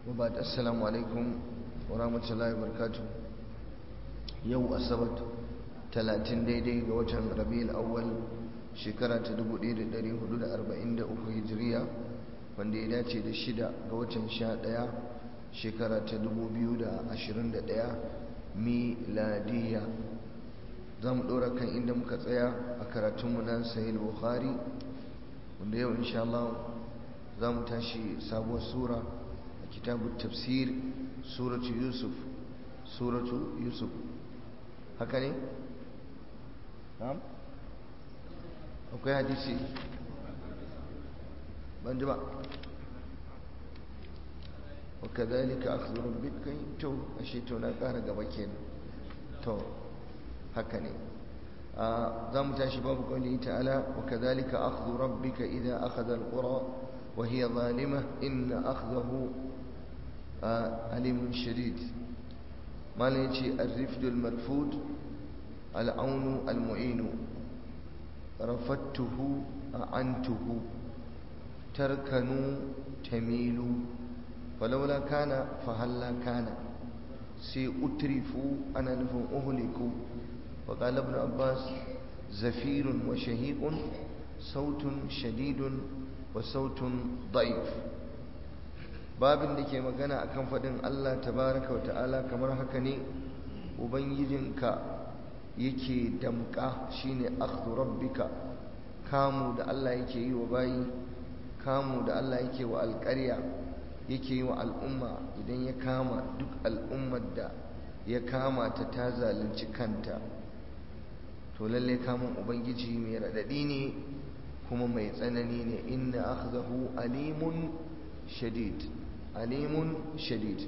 وبعد السلام عليكم ورحمة الله وبركاته يو أسبت تلاتين ديدي وجه ربيع الأول شكرا تدبو ديدي داري حدود أربعين دا أخو هجرية wanda ya dace da shida ga watan sha ɗaya shekara ta dubu biyu da ashirin da ɗaya miladiya za mu ɗora kan inda muka tsaya a karatunmu na sahih bukhari wanda yau insha Allah za mu tashi sabuwar sura a kitabun tafsir suratu yusuf suratu yusuf haka ne? akwai hadisi ban ji ba وكذلك أخذ ربك تو أشيتو نقار قبكين تو هكني ذا متاشي باب قوله تعالى وكذلك أخذ ربك إذا أخذ القرى وهي ظالمة إن أخذه أليم شديد ما ليتي الرفد المرفود العون المعين رفدته أعنته تركنوا تميلوا ولولا كان فهلا كان سي أترفوا أنا نفهم أهلكوا وقال ابن عباس زفير وشهيق صوت شديد وصوت ضعيف babin da ke magana akan faɗin Allah tabaraka wa ta'ala kamar haka ne ubangijinka yake damƙa shine akhdhu rabbika kamu da Allah yake yi wa bayi kamu da Allah yake wa alƙarya yake yi wa al'umma idan ya kama duk al'ummar da ya kama ta ta zalunci kanta to lalle kamun ubangiji mai raɗaɗi ne kuma mai tsanani ne inna akhzahu alimun shadid alimun shadid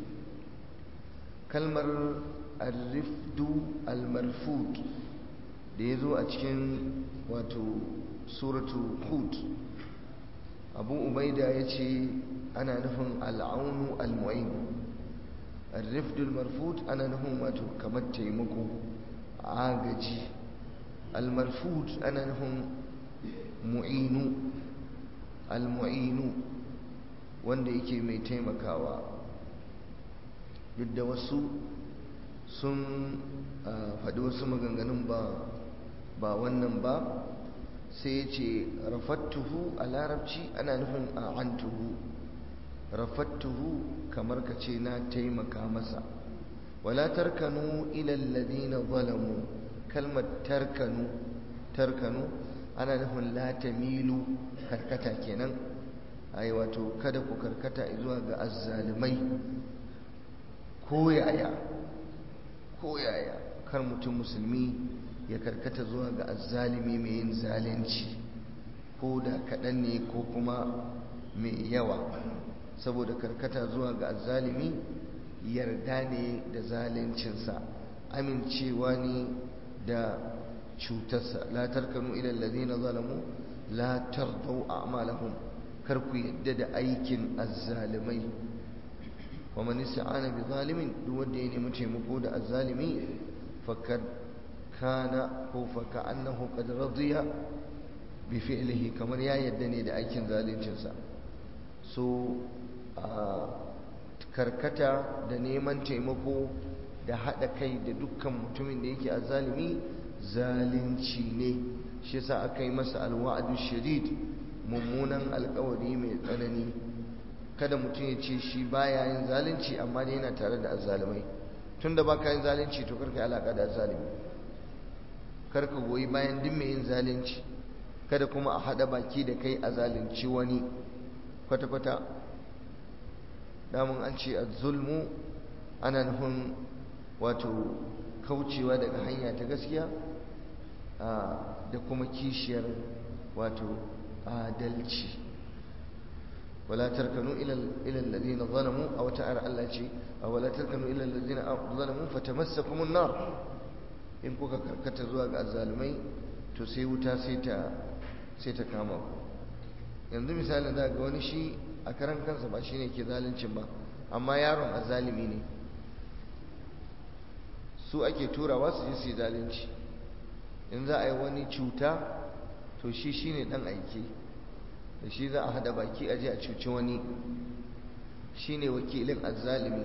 kalmar arrifdu almarfud da ya zo a cikin wato suratu hud abu ubaida ya ce ana nufin al'aunu al-mu'in al-rifdul marfud ana nufin wato kamar taimako agaji al-marfud ana nufin mu'inu al-mu'inu wanda yake mai taimakawa duk da wasu sun faɗi wasu maganganun ba ba wannan ba sai ya ce rafattuhu a larabci ana nufin a antuhu rafattuhu kamar ka ce na taimaka masa wala tarkanu ila alladhina zalamu kalmar tarkanu tarkanu ana nufin la tamilu karkata kenan ai wato kada ku karkata zuwa ga azzalimai ko yaya ko yaya kar mutum musulmi ya karkata zuwa ga azzalimi mai yin zalunci ko da kaɗan ne ko kuma mai yawa saboda karkata zuwa ga azzalimi yarda ne da zaluncinsa amincewa ne da cutarsa la tarkanu ila alladhina zalamu la tardau a'malahum kar ku yadda da aikin azzalimai wa man ista'ana bi zalimin duk wanda ya nemi taimako da azzalimi fakad kana ko fa ka'annahu qad radiya bi fi'lihi kamar ya yadda ne da aikin zaluncinsa so karkata da neman taimako da haɗa kai da dukkan mutumin da yake a zalimi zalunci ne shi yasa aka yi masa alwa'adu shadid mummunan alkawari mai tsanani kada mutum ya ce shi baya yin zalunci amma dai yana tare da azzalimai tunda baka yin zalunci to karka yi alaka da azzalimi karka goyi bayan duk mai yin zalunci kada kuma a haɗa baki da kai a zalunci wani kwata-kwata damun an ce a zulmu ana nufin wato kaucewa daga hanya ta gaskiya da kuma kishiyar wato adalci wala tarkanu ila alladhina zalamu aw ta'ala Allah ce wala tarkanu ila alladhina zalamu fatamassakum an-nar in kuka karkata zuwa ga azzalumai to sai wuta sai ta sai ta kama ku yanzu misalin da ga wani shi a karan kansa ba shine ke zaluncin ba amma yaron azzalimi ne su ake turawa su je su yi zalunci in za a yi wani cuta to shi shine dan aiki da shi za a hada baki aje a cuci wani shine wakilin azzalimi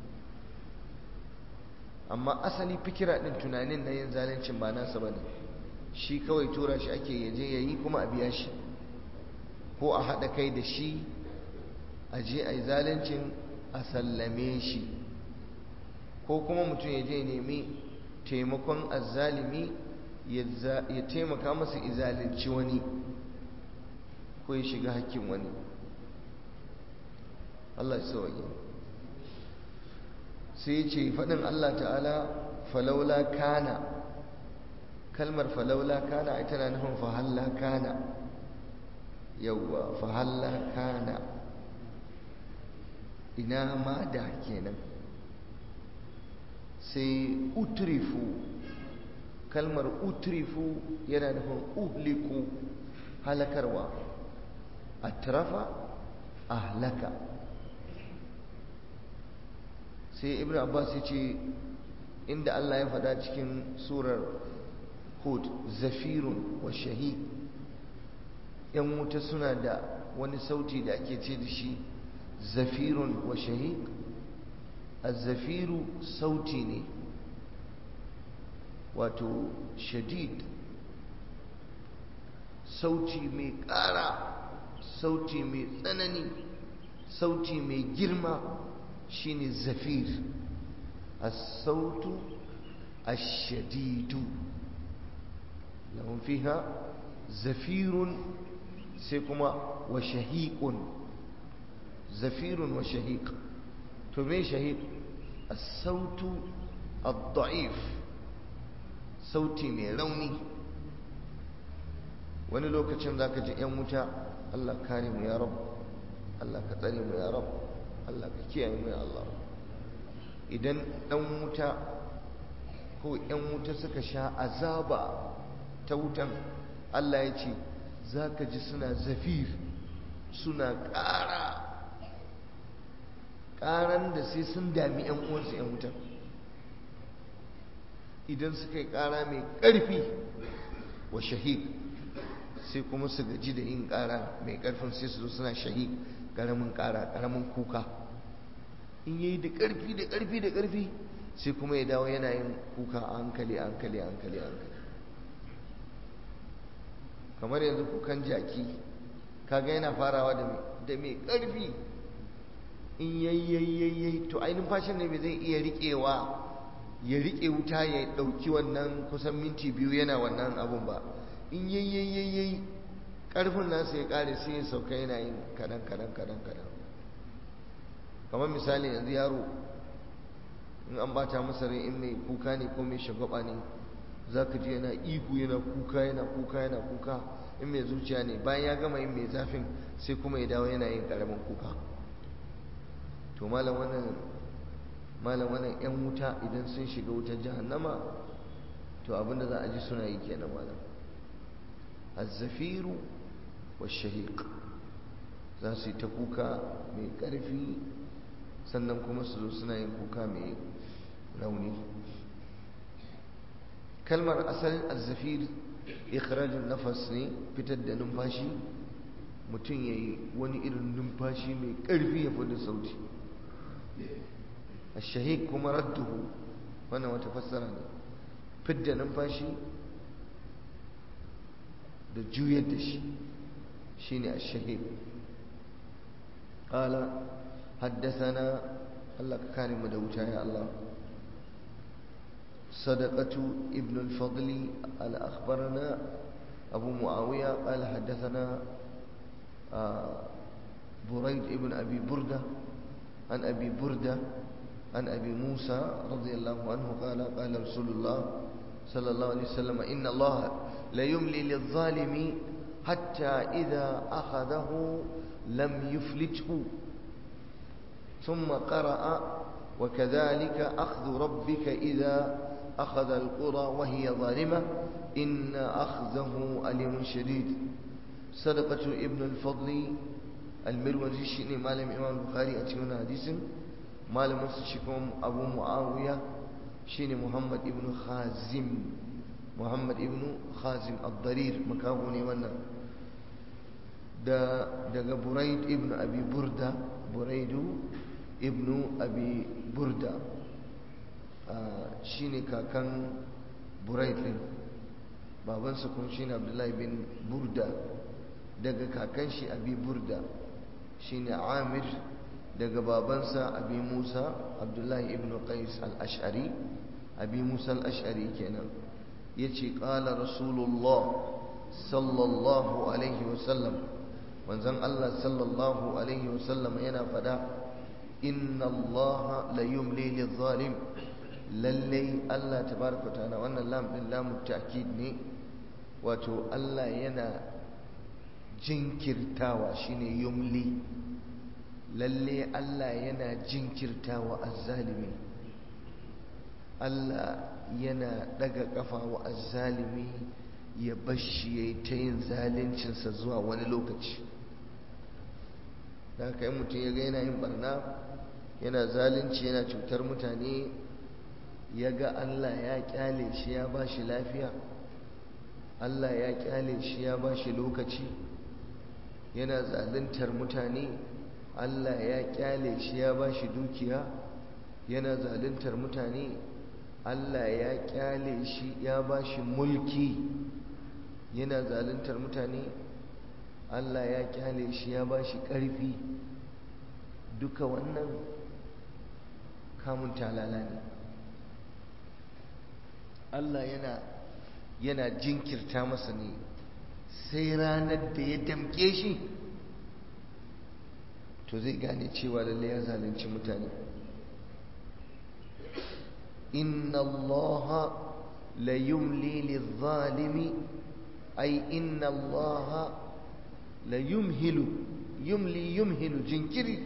amma asali fikira din tunanin na yin zalincin ba nasa bane shi kawai tura shi ake yaje yayi kuma a biya shi ko a haɗa kai da shi a je a yi zalincin a sallame shi ko kuma mutum ya je nemi taimakon azzalimi ya taimaka masa izalinci wani ko ya shiga hakkin wani Allah ya sauke sai ce faɗin Allah ta'ala falaula kana kalmar falaula kana ita na nufin fahalla kana yauwa fahalla kana ina ma da kenan sai utrifu kalmar utrifu yana nufin uhliku halakarwa atrafa ahlaka sai ibn abbas ya ce inda allah ya faɗa cikin surar hud zafirun wa shahid yan wuta suna da wani sauti da ake ce da shi zafirun wa shahid zafiru sauti ne wato shadid sauti mai ƙara sauti mai tsanani sauti mai girma shine zafir as-sautu ash-shadidu lahum fiha zafirun sai kuma wa shahiqun zafirun wa shahiq to me shahiq as-sautu ad-da'if sauti mai rauni wani lokacin zaka ji yan wuta Allah kare mu ya rabu Allah ka tsare mu ya rabu Allah ka kiyaye mu ya Allah idan dan wuta ko yan wuta suka sha azaba ta wutan Allah ya ce zaka ji suna zafir suna ƙara ƙaran da sai sun dami yan uwansu yan wutan idan suka yi ƙara mai ƙarfi wa shahid sai kuma su gaji da yin ƙara mai ƙarfin sai su zo suna shahid ƙaramin ƙara ƙaramin kuka in yayi da ƙarfi da ƙarfi da ƙarfi sai kuma ya dawo yana yin kuka a hankali a hankali a hankali a hankali kamar yanzu kukan jaki kaga yana farawa da mai ƙarfi in yayyayyayyayi to ainihin fashin ne mai zai iya riƙewa ya riƙe wuta ya ɗauki wannan kusan minti biyu yana wannan abun ba in yayyayyayyayi ƙarfin nasa ya ƙare sai ya sauka yana yin kaɗan kaɗan kaɗan kaɗan kamar misali yanzu yaro in an bata masa rai in mai kuka ne ko mai shagwaba ne za ka ji yana ihu yana kuka yana kuka yana kuka in mai zuciya ne bayan ya gama yin mai zafin sai kuma ya dawo yana yin ƙaramin kuka to malam wannan malam wannan yan wuta idan sun shiga wutar jahannama to abinda za a ji suna yi kenan malam az-zafiru wash-shahiq za su yi ta kuka mai ƙarfi sannan kuma su zo suna yin kuka mai rauni kalmar asalin az-zafir ikhrajun nafas ne fitar da numfashi mutum ya yi wani irin numfashi mai ƙarfi ya fi da sauti الشهيق كما رده وانا وتفسر فد ننفاشي da juyar da shi shine ash-shahid qala haddathana Allah ka kare mu da wuta ya Allah sadaqatu ibn al-fadl al akhbarana abu muawiya qala haddathana burayd ibn abi burda an abi burda عن أبي موسى رضي الله عنه قال قال رسول الله صلى الله عليه وسلم إن الله لا يملي للظالم حتى إذا أخذه لم يفلته ثم قرأ وكذلك أخذ ربك إذا أخذ القرى وهي ظالمة إن أخذه أليم شديد صدقة ابن الفضل المروزي شيني مالم إمام البخاري أتيونا حديث malamin su shi kuma abu mu'awiya shine muhammad ibn khazim muhammad ibn khazim ad-darir makaho ne wannan da daga buraid ibn abi burda buraidu ibnu abi burda shine kakan buraid din babansa kuma shine abdullahi bin burda daga kakan shi abi burda shine amir daga babansa abi musa abdullahi ibn qais al-ash'ari abi musa al-ash'ari kenan yace qala rasulullah sallallahu alaihi wasallam manzon Allah sallallahu alaihi wasallam yana fada inna Allah la yumli lidh-dhalim lalle Allah tabaraka ta'ala wannan lam din lamu ta'kid ne wato Allah yana jinkirtawa shine yumli lalle Allah yana jinkirtawa azzalimi Allah yana daga kafa wa azzalimi ya bashi yayi ta yin zaluncinsa zuwa wani lokaci da haka mutum ya ga yana yin barna yana zalunci yana cutar mutane ya ga Allah ya kyale shi ya ba shi lafiya Allah ya kyale shi ya ba shi lokaci yana zaluntar mutane Allah ya kyale shi ya ba shi dukiya yana zaluntar mutane Allah ya kyale shi ya ba shi mulki yana zaluntar mutane Allah ya kyale shi ya ba shi ƙarfi duka wannan kamun talala ne Allah yana yana jinkirta masa ne sai ranar da ya damke shi to zai gane cewa lalle ya zalunci mutane inna Allah la yumli lidh-dhalimi ay inna Allah la yumhilu yumli yumhilu jinkiri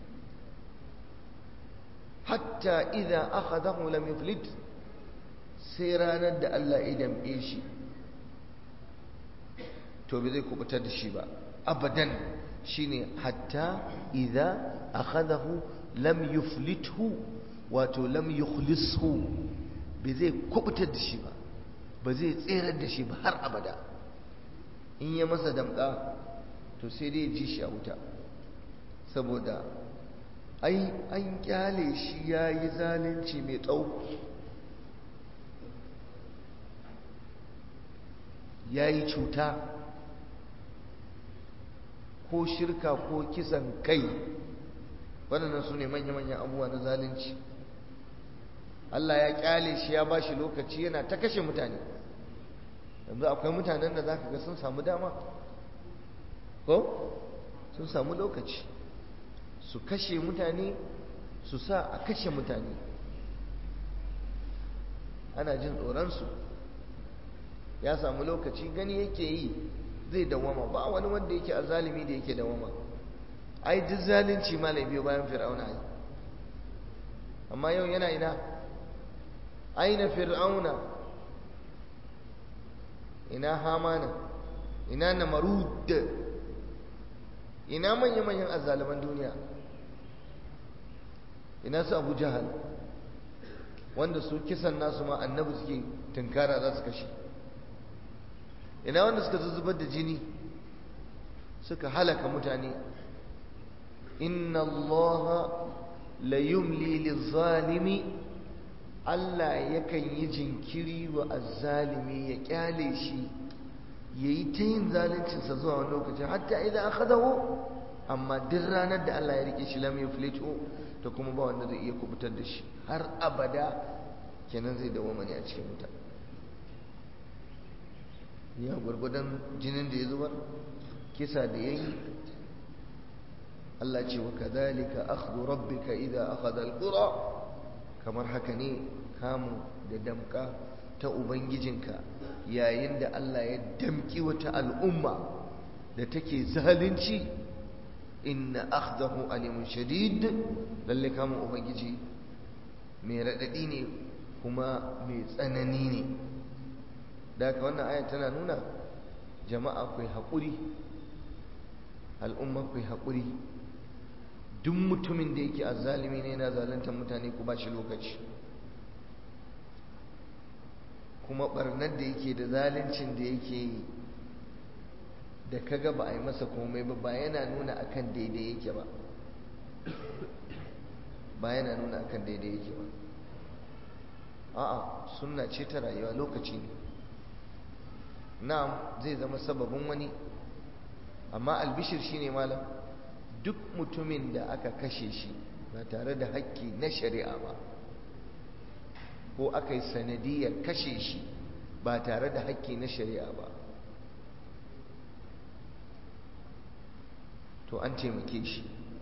hatta idza akhadahu lam yuflit sai ranar da Allah ya damƙe shi to bai zai kubutar da shi ba abadan shine hatta idza akhadahu lam yuflithu wato lam yukhlishu bai zai kubutar da shi ba ba zai tserar da shi ba har abada in ya masa damƙa to sai dai ji shi a wuta saboda ai an kyale shi ya yi zalunci mai tsawo ya yi cuta ko shirka ko kisan kai waɗannan su ne manya-manyan abubuwa na zalunci Allah ya kyale shi ya ba shi lokaci yana ta kashe mutane yanzu akwai mutanen da za ka ga sun samu dama ko sun samu lokaci su kashe mutane su sa a kashe mutane ana jin tsoronsu ya samu lokaci gani yake yi zai dawama ba wani wanda yake a zalimi da yake dawama ai duk zalunci ma na biyo bayan fir'auna ai amma yau yana ina aina fir'auna ina hamana ina namarud ina manya-manyan azzaliman duniya ina su abu jahal wanda su kisan nasu ma annabi suke tunkara za su kashe ina wanda suka zuzubar da jini suka halaka mutane inna allaha la yumli lizalimi Allah yakan yi jinkiri wa azzalimi ya kyale shi ya yi ta yin zaluncinsa zuwa wani lokaci hatta idan aka dawo amma duk ranar da Allah ya rike shi lam yuflitu to kuma ba wanda zai iya kubutar da shi har abada kenan zai dawo mani a cikin wuta ya gwargwadon jinin da ya zubar kisa da ya yi Allah ce wa kadhalika akhdhu rabbika idza akhadha alqura kamar haka ne kamu da damka ta ubangijinka yayin da Allah ya damki wata al'umma da take zalunci inna akhdahu alimun shadid lalle kamun ubangiji mai radadi ne kuma mai tsanani ne daga wannan aya tana nuna jama'a kai haƙuri al'umma kai haƙuri duk mutumin da yake azzalimi ne yana zaluntar mutane ku ba shi lokaci kuma barnar da yake da zaluncin da yake yi da kaga ba a yi masa komai ba ba yana nuna akan daidai yake ba ba yana nuna akan daidai yake ba a'a sunna ce ta rayuwa lokaci ne na'am zai zama sababin wani amma albishir shine malam duk mutumin da aka kashe shi ba tare da haƙƙi na shari'a ba ko aka yi sanadiyar kashe shi ba tare da haƙƙi na shari'a ba to an taimake shi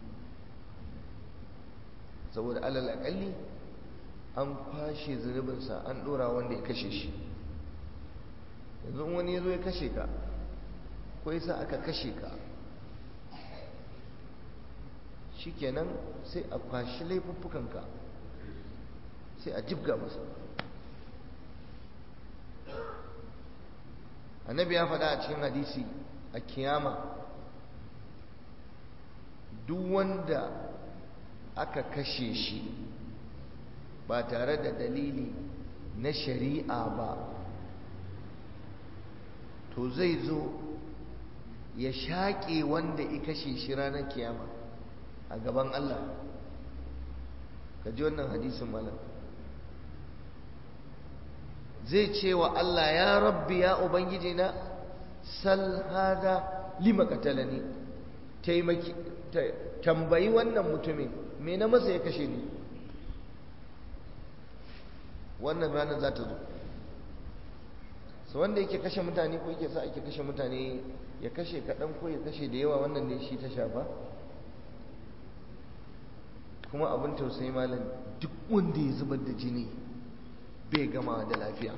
saboda alal aƙalli an kwashe zunubinsa an ɗora wanda ya kashe shi yanzu wani ya zo ya kashe ka ko yasa aka kashe ka shikenan sai a kwashi laifuffukanka sai a jibga masa annabi ya faɗa a cikin hadisi a kiyama duk wanda aka kashe shi ba tare da dalili na shari'a ba to zai zo ya shaƙe wanda ya kashe shi ranar kiyama a gaban Allah ka ji wannan hadisin malam zai ce wa Allah ya rabbi ya ubangiji na sal hada lima katalani taimaki tambayi wannan mutumin me na masa ya kashe ni wannan ranar za ta zo su wanda yake kashe mutane ko yake sa ake kashe mutane ya kashe kaɗan ko ya kashe da yawa wannan ne shi ta shafa kuma abin tausayi malam duk wanda ya zubar da jini bai gama da lafiya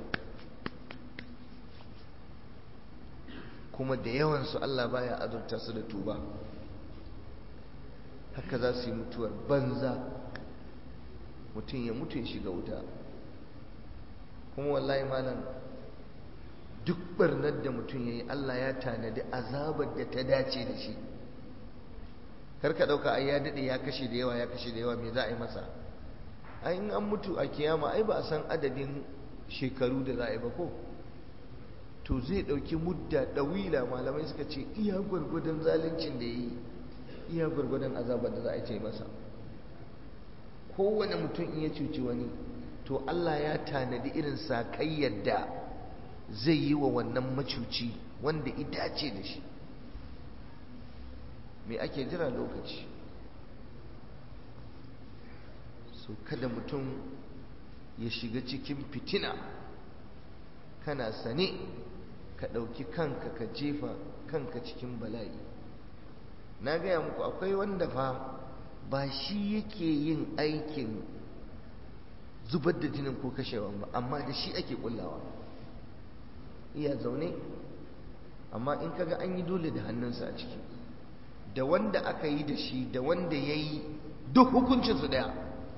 kuma da yawansu Allah baya azurta su da tuba haka za su yi mutuwar banza mutum ya mutu ya shiga wuta kuma wallahi malam duk barnar da mutum ya yi Allah ya tanadi azabar da ta dace da shi karka ɗauka ai ya daɗe ya kashe da yawa ya kashe da yawa me za a yi masa ai in an mutu a kiyama ai ba a san adadin shekaru da za a yi ba ko to zai ɗauki mudda ɗawila malamai suka ce iya gwargwadon zaluncin da ya yi iya gwargwadon azabar da za a yi masa kowane mutum in ya cuci wani to Allah ya tanadi irin sakai yadda zai yi wa wannan macuci wanda ita ce da shi me ake jira lokaci so kada mutum ya shiga cikin fitina kana sane ka ɗauki kanka ka jefa kanka cikin bala'i na gaya muku akwai wanda fa ba shi yake yin aikin zubar da jinin ko kashewa ba amma da shi ake kullawa iya zaune amma in kaga an yi dole da hannunsa a ciki da wanda aka yi da shi da wanda ya yi duk hukuncinsu daya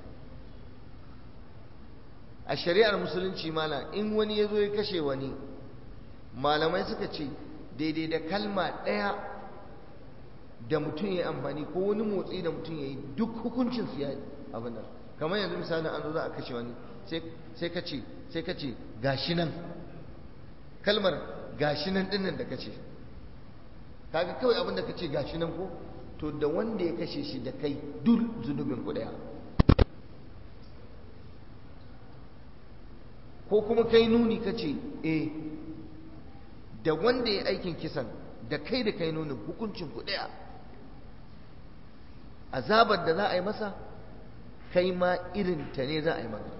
a shari'ar musulunci mana in wani ya zo ya kashe wani malamai suka ce daidai da kalma ɗaya da mutum ya yi amfani ko wani motsi da mutum ya yi duk hukuncinsu ya abin nan kamar yanzu misali an zo za a kashe wani sai ka ce sai ka ce gashi nan kalmar gashi nan dinnan da kace kaga kawai abin da kace gashi nan ko to da wanda ya kashe shi da kai duk zunubin ku daya ko kuma kai nuni kace eh da wanda ya aikin kisan da kai da kai nuni hukuncin ku daya azabar da za a yi masa kai ma irin ta ne za a yi maka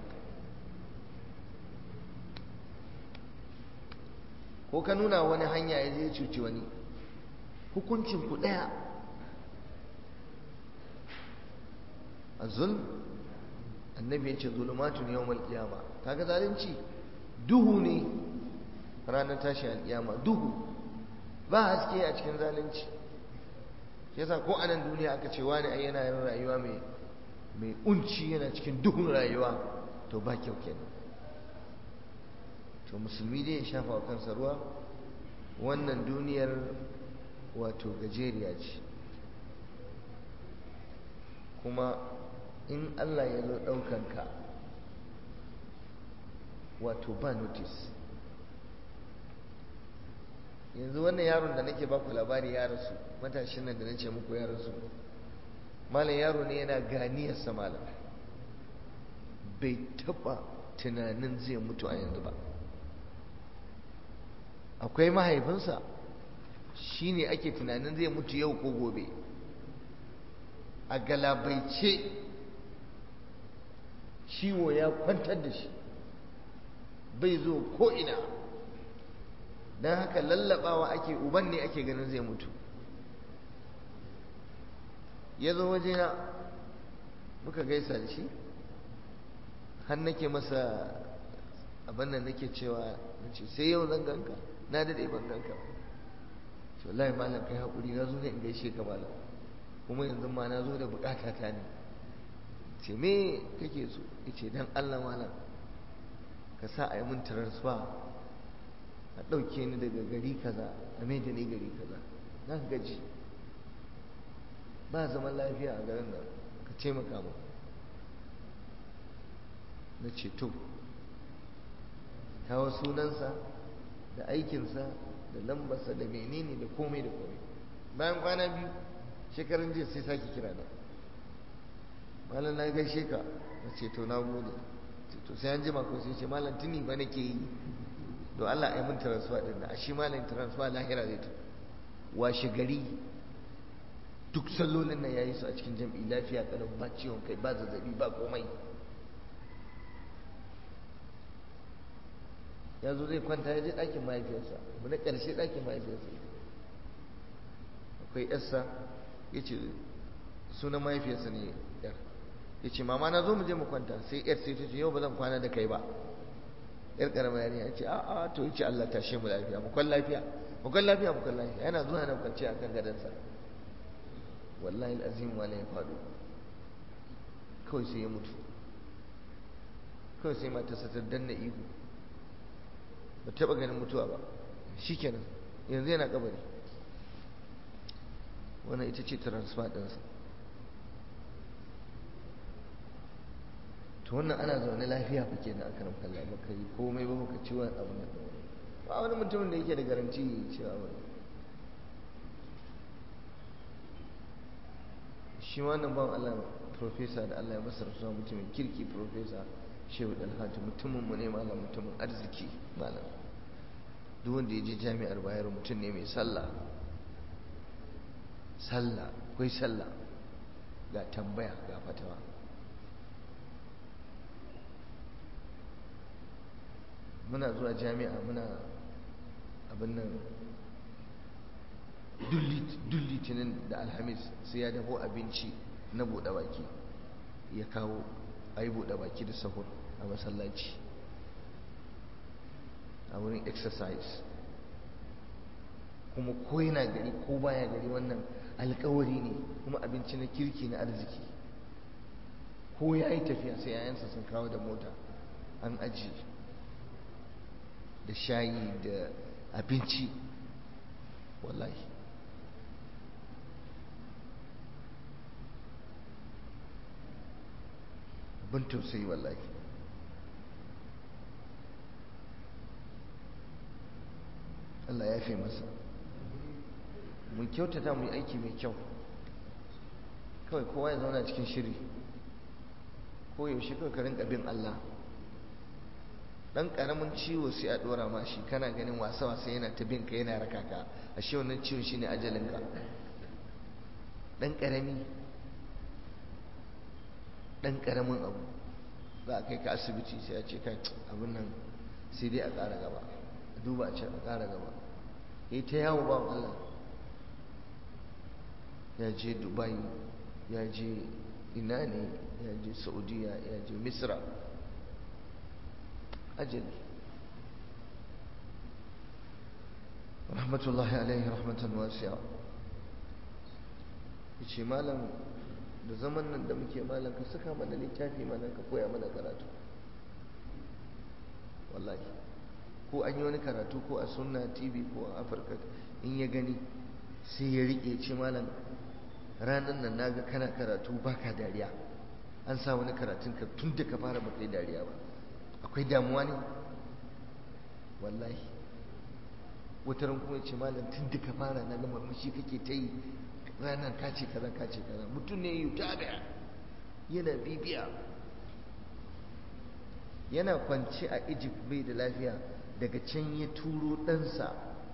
ko ka nuna wani hanya ya je cuci wani hukuncin ku ɗaya a zulm annabi ya ce zulumatun yau malkiyama kaga zalunci duhu ne ranar tashi alkiyama duhu ba haske a cikin zalunci yasa ko a nan duniya aka ce wani ai yana yin rayuwa mai mai unci yana cikin duhun rayuwa to ba kyau kenan to musulmi dai ya shafa wa kansa ruwa wannan duniyar wato gajeriya ce kuma in Allah ya zo ɗaukanka wato ba notice yanzu wannan yaron da nake baku labari ya rasu matashin nan da nace muku ya rasu malam yaro ne yana ganiyarsa malam bai taba tunanin zai mutu a yanzu ba akwai mahaifinsa shi ne ake tunanin zai mutu yau ko gobe a galabaice ciwo ya kwantar da shi bai zo ko'ina don haka lallabawa ake uban ne ake ganin zai mutu ya zo wajena muka gaisa da shi har nake masa abin da nake cewa nace sai yau zan ganka na dade ban ganka ba to wallahi malam kai hakuri na zo ne in gaishe ka malam kuma yanzu ma na zo da bukata ta ne ce me kake so yace dan Allah malam ka sa a yi mun transfer a ɗauke ni daga gari kaza a mai da ni gari kaza na gaji ba zaman lafiya a garin nan ka taimaka mu na ce to kawo sunansa da aikinsa da lambarsa da menene da komai da komai bayan kwana biyu shekarun jiya sai sake kira na malam na gaishe ka na ce to na gode to sai an jima ko sai ce malam tuni ba nake yi don Allah ya mun transfer din da shi malam transfer lahira zai ta washe gari duk sallolin nan yayi su a cikin jam'i lafiya kalau ba ciwon kai ba zazzabi ba komai ya zo zai kwanta ya je ɗakin mahaifiyarsa abu na ƙarshe ɗakin mahaifiyarsa akwai yarsa ya ce sunan mahaifiyarsa ne yar ya ce mama na zo mu je mu kwanta sai yar sai ta ce yau ba zan kwana da kai ba yar ƙarama yari ya ce a'a to ya ce Allah tashe mu lafiya mu kwan lafiya mu kwan lafiya mu kwan lafiya yana zuwa na kwance a kan gadonsa wallahi al'azim wala ya faɗo kawai sai ya mutu kawai sai matarsa ta danna ihu ba taɓa ganin mutuwa ba shi kenan yanzu yana kabari wannan ita ce transfer ɗinsa to wannan ana zaune lafiya fa kenan aka nan kalla ba kai komai ba baka ci wani abu na ba wani mutumin da yake da garanti cewa ba shi wannan ban Allah profesa da Allah ya masa rasuwa mutumin kirki profesa shehu dalhatu mutumin mu ne malam mutumin arziki malam duk wanda ya je jami'ar bayar mutum ne mai sallah sallah akwai sallah ga tambaya ga fatawa muna zuwa jami'a muna abin nan duk litinin da alhamis sai ya dafo abinci na buɗe baki ya kawo a yi buɗe baki da sahur a masallaci a wurin exercise kuma ko yana gari ko baya gari wannan alkawari ne kuma abinci na kirki na arziki ko ya yi tafiya sai yayansa sun kawo da mota an aji da shayi da abinci wallahi abin tausayi wallahi Allah ya fi masa mun kyautata mu yi aiki mai kyau kawai kowa ya zauna cikin shiri ko yaushe kawai ka rinka bin Allah dan karamin ciwo sai a dora ma shi kana ganin wasa wasa yana ta bin ka yana raka ka ashe wannan ciwon shine ajalin ka dan karami dan karamin abu za a kai ka asibiti sai a ce kai abin nan sai dai a ƙara gaba duba a ce a ƙara gaba ya ta yawo ba Allah ya je dubai ya je ina ne ya je saudiya ya je misra ajali rahmatullahi alaihi rahmatan wasiya ya ce malam da zaman nan da muke malam ka saka mana littafi mana ka koya mana karatu wallahi ko an yi wani karatu ko a sunna tv ko a afirka in ya gani sai ya riƙe ce malam ranar nan naga kana karatu baka dariya an sa wani karatun ka tun da ka fara baka yi dariya ba akwai damuwa ne wallahi wata ran kuma ce malam tun da ka fara na ga murmushi kake ta yi ranar ka ce kaza ka ce kaza mutum ne yi ta da yana bibiya yana kwance a egypt bai da lafiya daga can ya turo ɗansa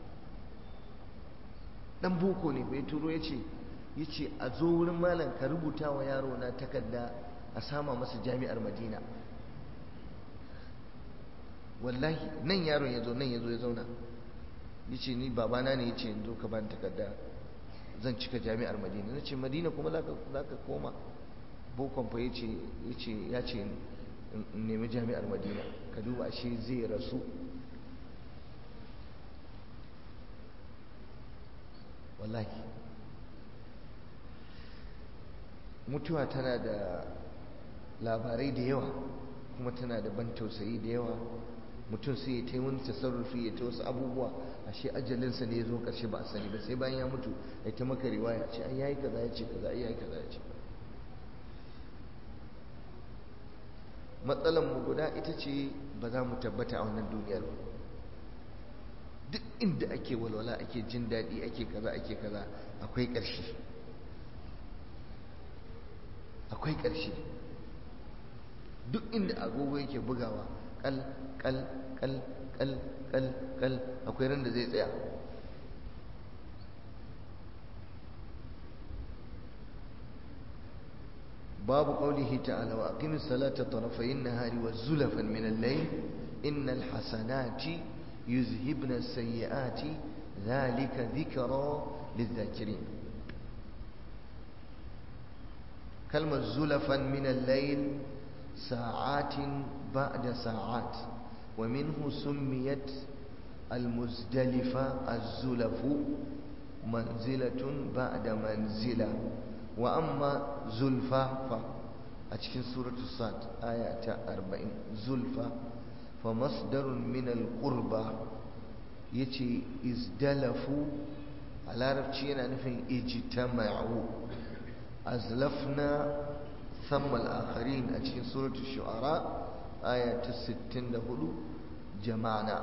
ɗan boko ne bai turo ya ce ya ce a zo wurin malam ka rubuta wa yaro na takarda a sama masa jami'ar madina wallahi nan yaron ya zo nan ya zo ya zauna ya ce ni babana ne ya ce zo ka bani takarda zan cika jami'ar madina na ce madina kuma za ka koma bokon fa ya ce ya ce in nemi jami'ar madina ka duba ashe zai rasu wallahi mutuwa tana da labarai da yawa kuma tana da ban tausayi da yawa mutum sai ya ta wani tasarrufi ya ta wasu abubuwa ashe ajalinsa ne ya zo ƙarshe ba a sani ba sai bayan ya mutu ya ta maka riwaya ce ai yayi kaza ya ce kaza ai yayi kaza ya ce matsalar mu guda ita ce ba za mu tabbata a wannan duniyar ba duk inda ake walwala ake jin daɗi ake kaza ake kaza akwai ƙarshe akwai ƙarshe duk inda agogo yake bugawa kal kal kal kal kal kal akwai ran da zai tsaya babu qaulihi ta'ala wa aqimis salata tarafayn nahari wa zulafan min al-layl innal hasanati yuzhibna as-sayyi'ati dhalika dhikra lidh-dhakirin kalmar zulafan min al-layl ساعات بعد ساعات ومنه سميت المزدلفة الزلف منزلة بعد منزلة وأما زلفة أتكن سورة الصاد آية أربعين زلفة فمصدر من القربة يتي ازدلفوا على رفتين أنفين اجتمعوا أزلفنا ثم الآخرين أتكين سورة الشعراء آية الستين دهلو جمعنا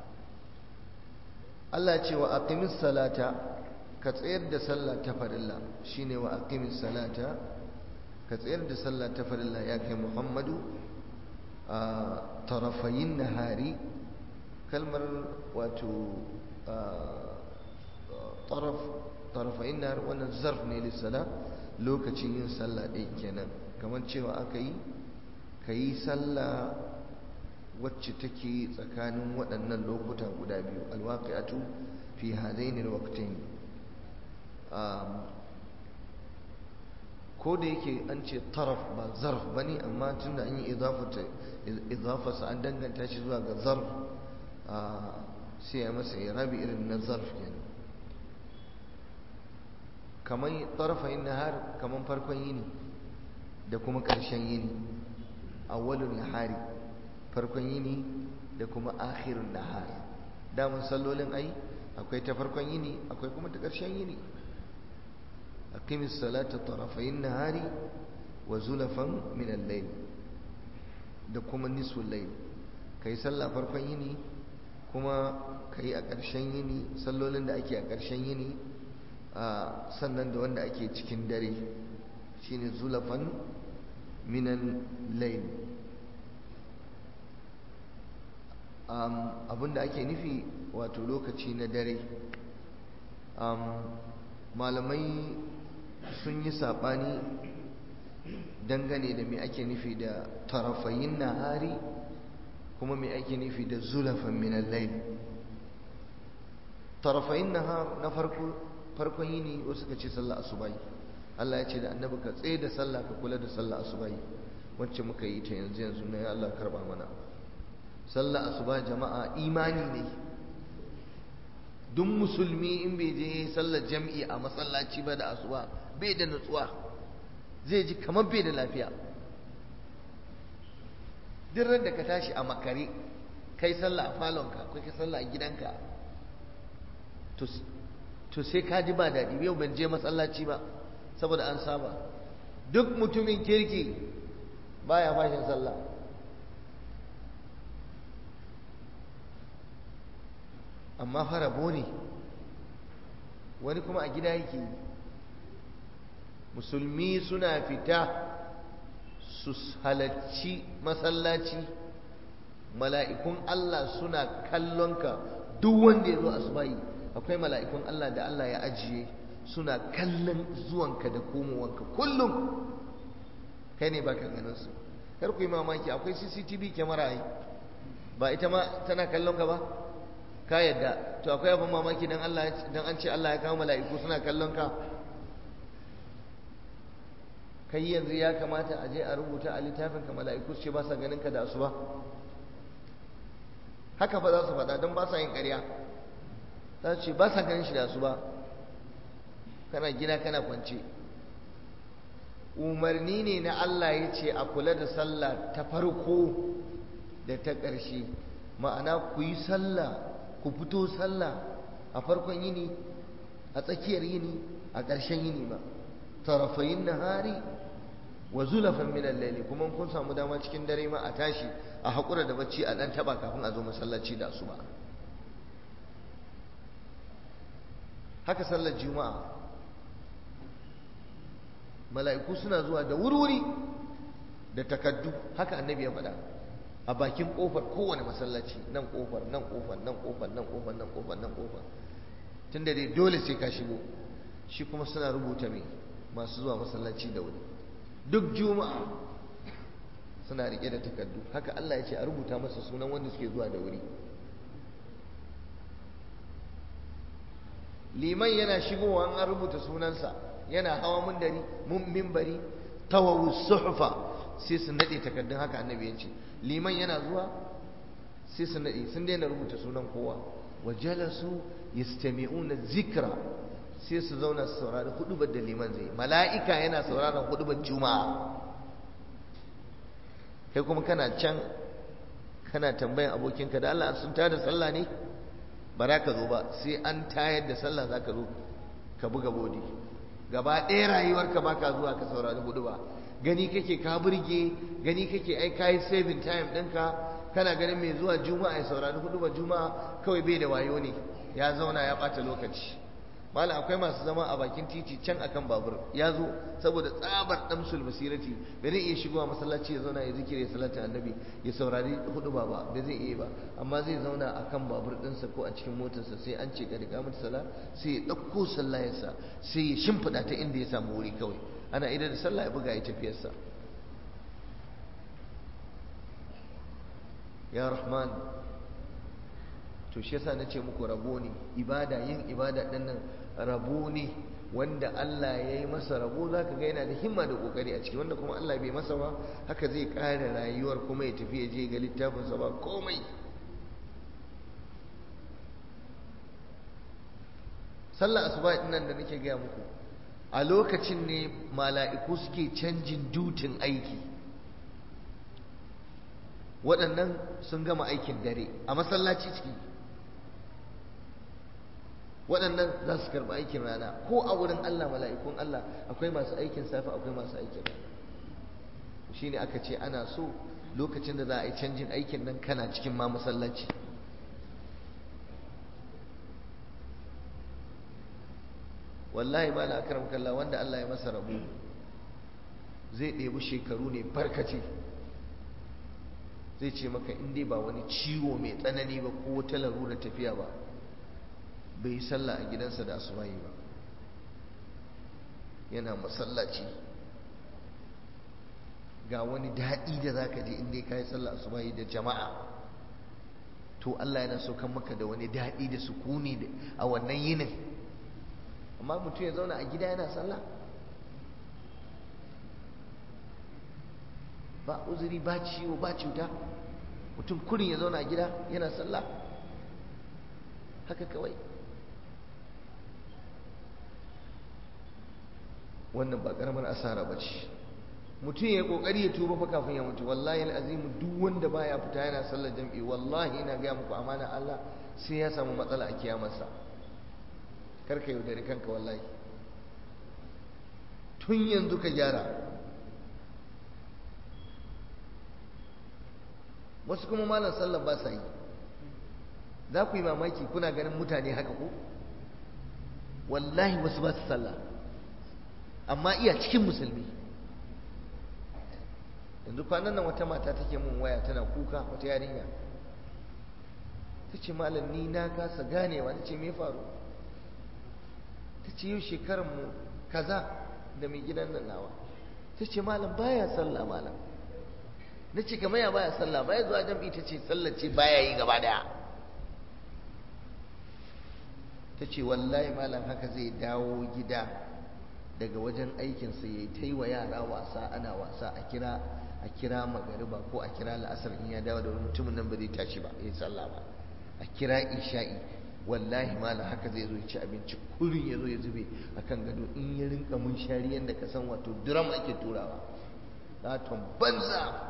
الله يقول وأقم الصلاة كتير دا صلاة تفر الله شيني وأقم الصلاة كتير دا صلاة تفر الله ياك محمد آه طرفي النهار كلمة واتو آه طرف طرفي النهار وانا الزرفني للصلاة lokacin yin sallah ɗin kenan kamar cewa aka yi ka yi sallah wacce take tsakanin waɗannan lokuta guda biyu alwaƙi'atu fi hadaini alwaqtain ko da yake an ce taraf ba zarf bane amma tunda an yi idafarsa an danganta shi zuwa ga zarf sai ya masa irabi irin na zarf kenan kamar tarafayin nahar kamar farkon yini da kuma ƙarshen yini awwalun nahari farkon yini da kuma akhirun nahar damun sallolin ai akwai ta farkon yini akwai kuma ta ƙarshen yini aqimis salata tarafayin nahari wa zulafan min al-layl da kuma nisful layl kai sallah farkon yini kuma kai a ƙarshen yini sallolin da ake a ƙarshen yini sannan da wanda ake cikin dare shine zulafan minan layl abinda ake nufi wato lokaci na dare malamai sun yi saɓani dangane da me ake nufi da tarafayin nahari kuma me ake nufi da zulafan minan layl tarafayin nahar na farko farkon yini wasu ka ce sallah asubai Allah ya ce da annabi ka tsaye da sallah ka kula da sallah asubai wacce muka yi ta yanzu yanzu na ya Allah karba mana sallah asuba jama'a imani ne duk musulmi in bai je sallar jam'i a masallaci ba da asuba bai da nutsuwa zai ji kamar bai da lafiya duk ran da ka tashi a makare kai sallah a falonka ko kai sallah a gidanka to sai ka ji ba daɗi yau ban je masallaci ba saboda an saba duk mutumin kirki baya fashin sallah amma farabo ne wani kuma a gida yake musulmi suna fita su halarci masallaci mala'ikun Allah suna kallonka duk wanda ya zo asubahi akwai mala'ikun Allah da Allah ya ajiye suna kallon zuwanka da komowanka kullum kai ne baka ganin su kar ku yi mamaki akwai CCTV kyamara ai ba ita ma tana kallon ka ba ka yadda to akwai abin mamaki dan Allah dan an ce Allah ya kawo mala'iku suna kallon ka kai yanzu ya kamata a je a rubuta a littafin ka mala'iku ce ba sa ganin ka da asuba haka fa za su faɗa don ba sa yin ƙarya za su ce ba sa ganin shi da asuba kana gina kana kwance umarni ne na Allah ya ce a kula da sallah ta farko da ta ƙarshe ma'ana ku yi sallah ku fito sallah a farkon yini a tsakiyar yini a ƙarshen yini ba tarafayin nahari wa zulafan min al kuma kun samu dama cikin dare ma a tashi a haƙura da bacci a ɗan taɓa kafin a zo masallaci da asuba haka sallar juma'a mala'iku suna zuwa da wurwuri da takaddu haka annabi ya faɗa a bakin ƙofar kowane masallaci nan ƙofar nan ƙofar nan ƙofar nan ƙofar nan ƙofar nan ƙofar tunda dai dole sai ka shigo shi kuma suna rubuta mai masu zuwa masallaci da wuri duk juma'a suna riƙe da takaddu haka Allah ya ce a rubuta masa sunan wanda suke zuwa da wuri liman yana shigowa an rubuta sunansa yana hawa mundari mun mimbari tawawu suhfa sai su nade takaddun haka annabi ya ce liman yana zuwa sai su nade sun daina rubuta sunan kowa wa jalasu yastami'una zikra sai su zauna su saurari hudubar da liman zai mala'ika yana sauraron hudubar juma'a kai kuma kana can kana tambayan abokinka da Allah sun tada sallah ne ba za ka zo ba sai an tayar da sallah za ka zo ka buga bodi gaba ɗaya rayuwarka ba ka zuwa ka saurari hudu ba gani kake ka burge gani kake ai kayi saving time ɗinka kana ganin mai zuwa juma'a ya saurari hudu ba juma'a kawai bai da wayo ne ya zauna ya ɓata lokaci malam akwai masu zama a bakin titi can akan babur ya zo saboda tsabar damsul basirati bai zai iya shigowa masallaci ya zauna ya zikiri ya salatin annabi ya saurari hudu ba ba bai zai iya ba amma zai zauna akan babur ɗinsa ko a cikin motarsa sai an ce ga mata sala sai ya ɗauko sallayarsa sai ya shimfiɗa ta inda ya samu wuri kawai ana idan da sallah ya buga ya tafiyarsa ya rahman to shi yasa nace muku rabo ne ibada yin ibada din nan rabo ne wanda Allah ya yi masa rabo zaka ga yana da himma da kokari a ciki wanda kuma Allah bai masa ba haka zai kare rayuwar kuma ya tafi ya je ga littafin sa ba komai sallar asuba din nan da nake gaya muku a lokacin ne mala'iku suke canjin dutin aiki waɗannan sun gama aikin dare a masallaci ciki waɗannan za su karɓi aikin rana ko a wurin Allah mala'ikun Allah akwai masu aikin safe akwai masu aikin rana shi ne aka ce ana so lokacin da za a yi canjin aikin nan kana cikin ma masallaci wallahi ba na akaram kalla wanda Allah ya masa rabu zai ɗebi shekaru ne barkace zai ce maka in dai ba wani ciwo mai tsanani ba ko wata larura tafiya ba bai yi sallah a gidansa da asubahi ba yana masallaci ga wani daɗi da za ka je inda ka yi sallah asubahi da jama'a to Allah yana saukan maka da wani daɗi da sukuni a wannan yinin amma mutum ya zauna a gida yana sallah ba uzuri ba ciwo ba cuta mutum kurin ya zauna a gida yana sallah haka kawai wannan ba karamar asara ba ce mutum ya kokari ya tuba fa kafin ya mutu wallahi alazim duk wanda baya fita yana sallar jam'i wallahi ina ga muku amana Allah sai ya samu matsala a kiyamarsa karka yaudari kanka wallahi tun yanzu ka gyara wasu kuma malam sallar ba sa yi za ku yi mamaki kuna ganin mutane haka ko wallahi wasu ba su sallah amma iya cikin musulmi yanzu kwanan nan wata mata take mun waya tana kuka wata yarinya ta ce malam ni na kasa ganewa ta ce me faru ta ce yau shekaranmu kaza da mai gidan nan nawa ta ce malam baya sallah malam na ce kamar ya baya sallah baya zuwa jam'i ta ce sallah ce baya yi gaba daya ta ce wallahi malam haka zai dawo gida daga wajen aikinsa ya yi ta yi wa yara wasa ana wasa a kira a kira magariba ko a kira la'asar in ya dawo da wani mutumin nan ba zai tashi ba ya yi sallah ba a kira isha'i wallahi malam haka zai zo ya ci abinci kurin ya zo ya zube a kan gado in ya rinka mun shari yadda ka san wato duram ake turawa laton banza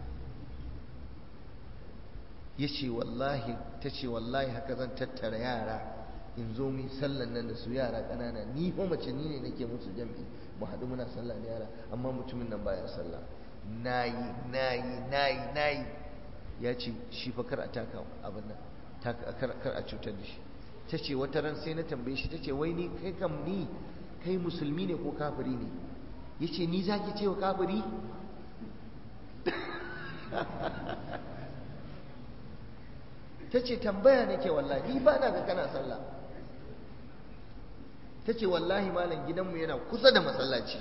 ya ce wallahi ta ce wallahi haka zan tattara yara in zo mu sallan nan da su yara ƙanana ni fa mace ni ne nake musu jam'i mu haɗu muna sallah da yara amma mutumin nan baya sallah nayi nayi nayi nayi ya ce shi fa kar a taka abin nan kar a cutar da shi ta ce wata ran sai na tambaye shi ta ce wai ni kai kam ni kai musulmi ne ko kafiri ne ya ce ni za ki ce wa kafiri ta ce tambaya nake wallahi ni ba na ga kana sallah ta ce wallahi malam gidanmu yana kusa da masallaci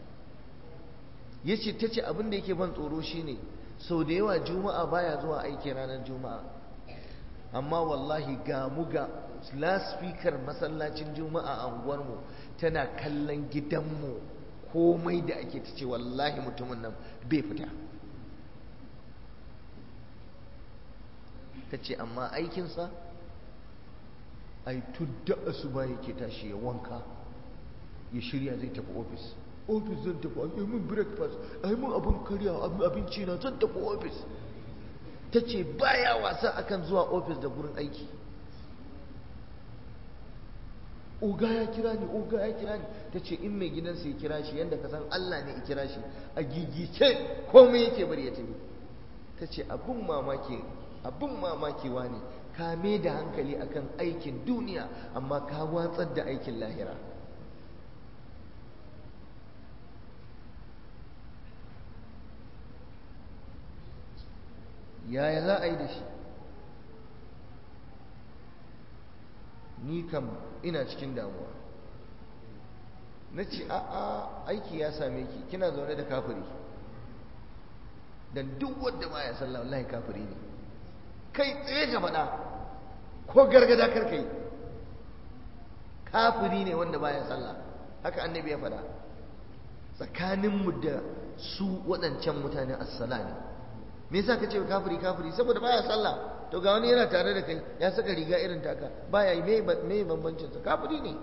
ya ce ta ce abin da yake ban tsoro shine sau da yawa juma'a baya zuwa aiki ranar juma'a amma wallahi ga mu ga laspikar masallacin juma'a a unguwarmu tana kallon gidanmu komai da ake ta ce wallahi mutumin nan bai fita ta ce amma aikinsa ai tudda asuba yake tashi ya wanka ya shirya zai tafi ofis ofis zan tafi ai mun breakfast ai mun abin karya abinci na zan tafi ofis ta ce baya wasa akan zuwa ofis da gurin aiki oga ya kira ni oga ya kira ni ta ce in mai gidansa ya kira shi yadda ka san Allah ne ya kira shi a gigice komai yake bari ya tafi ta ce abin mamaki abin mamakewa ne ka me da hankali akan aikin duniya amma ka watsar da aikin lahira yaya za a yi da shi ni kam ina cikin damuwa na ce a'a aiki ya same ki kina zaune da kafiri dan duk wanda baya sallah wallahi kafiri ne kai tsaye ka faɗa ko gargada karka yi kafiri ne wanda baya sallah haka annabi ya faɗa tsakaninmu da su waɗancan mutane assala ne me yasa ka ce kafiri kafiri saboda baya sallah to ga wani yana tare da kai ya saka riga irin taka baya yi me bambancin sa kafiri ne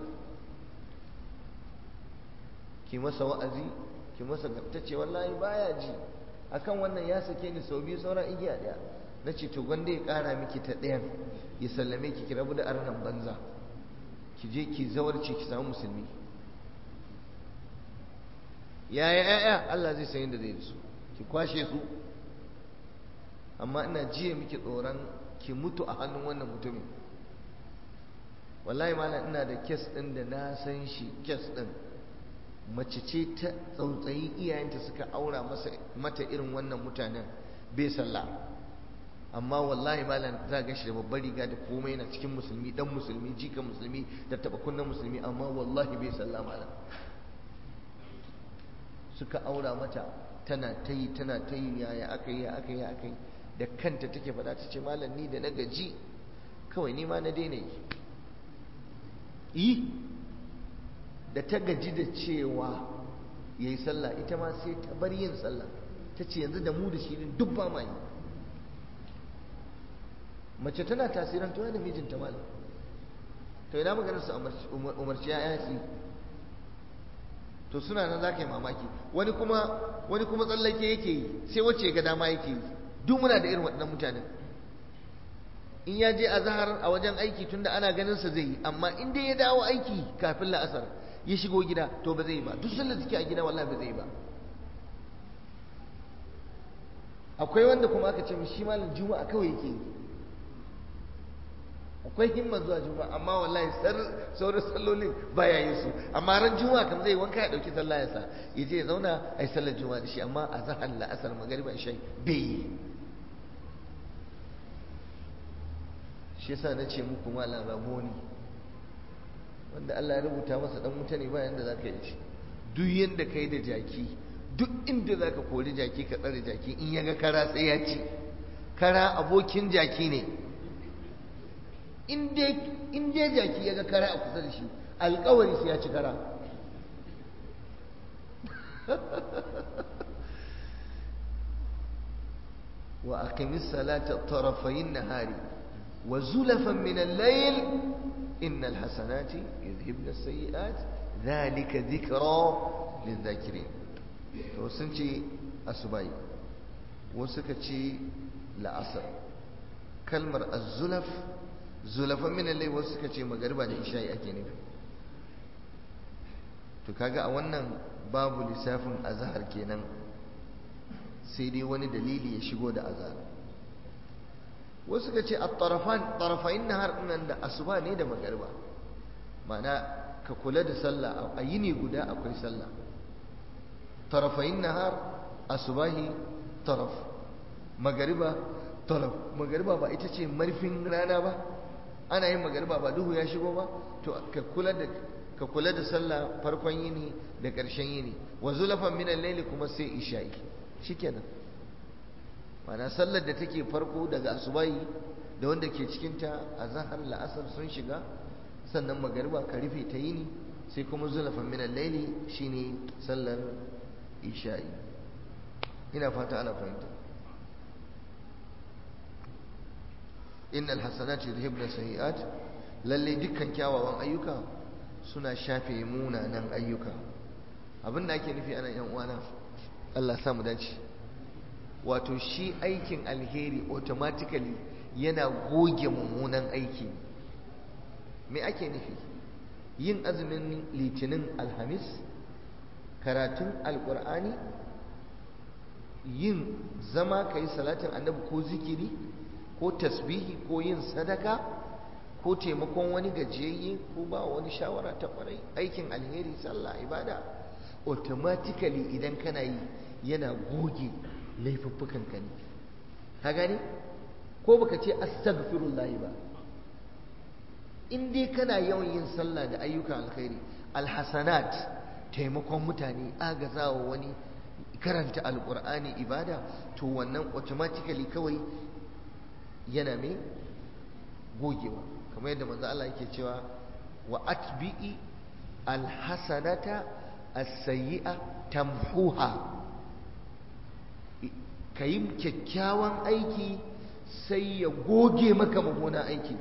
ki masa wa'azi ki masa ta ce wallahi baya ji akan wannan ya sake ni sau biyu sauran igiya daya na ce to gwanda ya kara miki ta ɗayan ya sallame ki ki rabu da arnan banza ki je ki zawarci ki samu musulmi yaya yaya Allah zai san yadda zai da su ki kwashe su amma ina jiya miki tsoron ki mutu a hannun wannan mutumin wallahi malam ina da kes ɗin da na san shi kes ɗin mace ce ta tsautsayi iyayenta suka aura masa mata irin wannan mutanen bai sallah amma wallahi malam za ga shi da babbar riga da komai yana cikin musulmi dan musulmi jika musulmi da taba kunnan musulmi amma wallahi bai sallah malam suka aura mata tana ta yi tana ta yi yaya aka yi aka yi aka yi da kanta take faɗa ta ce malam ni da na gaji kawai ni ma na daina yi yi da ta gaji da cewa ya yi sallah ita ma sai ta bar yin sallah ta ce yanzu da mu da shi duk ba ma yi mace tana tasirantuwa da mijinta malam to ina maganar su umarci ya su to suna nan za ka yi mamaki wani kuma wani kuma tsallake yake yi sai wacce ga dama yake yi duk muna da irin waɗannan mutanen in ya je a zahar a wajen aiki tunda ana ganin sa zai yi amma in dai ya dawo aiki kafin la'asar ya shigo gida to ba zai yi ba duk sallar suke a gida wallahi ba zai yi ba akwai wanda kuma aka ce shi malam juma'a kawai yake yi akwai himma zuwa juma'a amma wallahi sauran sallolin baya yin su amma ran juma'a kam zai wanka ya dauki sallah ya sa ya je ya zauna a yi sallar juma'a da shi amma a zahar la'asar magariba isha bai yi shi yasa na ce muku malam rabo ne wanda Allah ya rubuta masa dan wuta ne bayan da za ka yi shi duk yadda ka yi da jaki duk inda za ka kori jaki ka tsare jaki in ya ga kara sai ya ci kara abokin jaki ne in dai jaki ya ga kara a kusa da shi alkawari sai ya ci kara wa aqimis salata tarafayin nahari wa zulafan min al-layl innal hasanati yudhibna as-sayyi'at dhalika dhikra lidh-dhakirin to sun ce asubai wasu suka ce la'asar kalmar az-zulaf zulafan min al wasu suka ce magariba da isha'i ake nufi to kaga a wannan babu lissafin azhar kenan sai dai wani dalili ya shigo da azhar wasu suka ce at-tarafan tarafain nahar nan da asuba ne da magariba ma'ana ka kula da sallah a yini guda akwai sallah tarafain nahar asubahi taraf magariba taraf magariba ba ita ce marfin rana ba ana yin magariba ba duhu ya shigo ba to ka kula da ka kula da sallah farkon yini da ƙarshen yini wa zulafan min al-layli kuma sai isha'i shikenan mana sallar da take farko daga asubahi da wanda ke cikin ta azhar la'asar sun shiga sannan magariba ka rufe ta yini sai kuma zulafan min al-layli shine sallar isha'i ina fata ana fahimta innal hasanati yudhibna sayiat lalle dukkan kyawawan ayyuka suna shafe munanan ayyuka abin da ake nufi ana yan uwana Allah sa mu dace wato shi aikin alheri automatically yana goge mummunan aiki me ake nufi yin azumin litinin alhamis karatun alkur'ani yin zama ka yi salatin annabi ko zikiri ko tasbihi ko yin sadaka ko taimakon wani gajiyayye ko ba wani shawara ta kwarai aikin alheri sallah ibada automatically idan kana yi yana goge laifuffukan ka ne ka gane ko baka ce astaghfirullah ba in dai kana yawan yin sallah da ayyukan alkhairi alhasanat taimakon mutane agazawa wani karanta alkur'ani ibada to wannan automatically kawai yana mai gogewa kamar yadda manzo Allah yake cewa wa atbi'i alhasanata as-sayyi'a tamhuha kayi kyakkyawan aiki sai ya goge maka mummunan aiki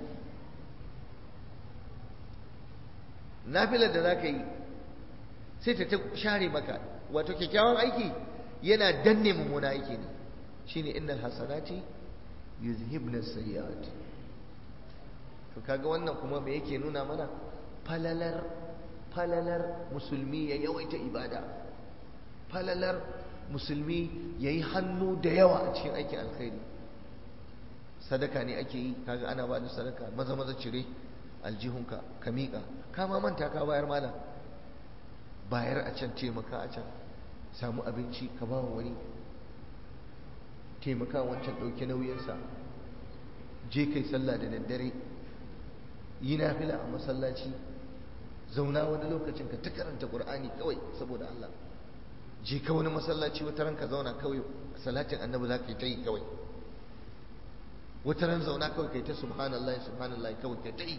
nafilar da zaka yi sai ta ta share maka wato kyakkyawan aiki yana danne mummunan aiki ne shine innal hasanati yuzhibna sayyi'at to kaga wannan kuma me yake nuna mana falalar falalar musulmi ya yawaita ibada falalar musulmi yayi hannu da yawa a cikin aikin alkhairi sadaka ne ake yi kaga ana ba da sadaka maza maza cire aljihunka ka miƙa ka ma manta ka bayar malam bayar a can taimaka a can samu abinci ka ba wani taimaka wancan ɗauki nauyinsa je kai sallah da daddare yi nafila a masallaci zauna wani lokacin ka ta karanta ƙur'ani kawai saboda Allah je ka wani masallaci wata ran ka zauna kawai salatin annabi za ka yi ta yi kawai wata ran zauna kawai kai ta subhanallah subhanallah kawai kai ta yi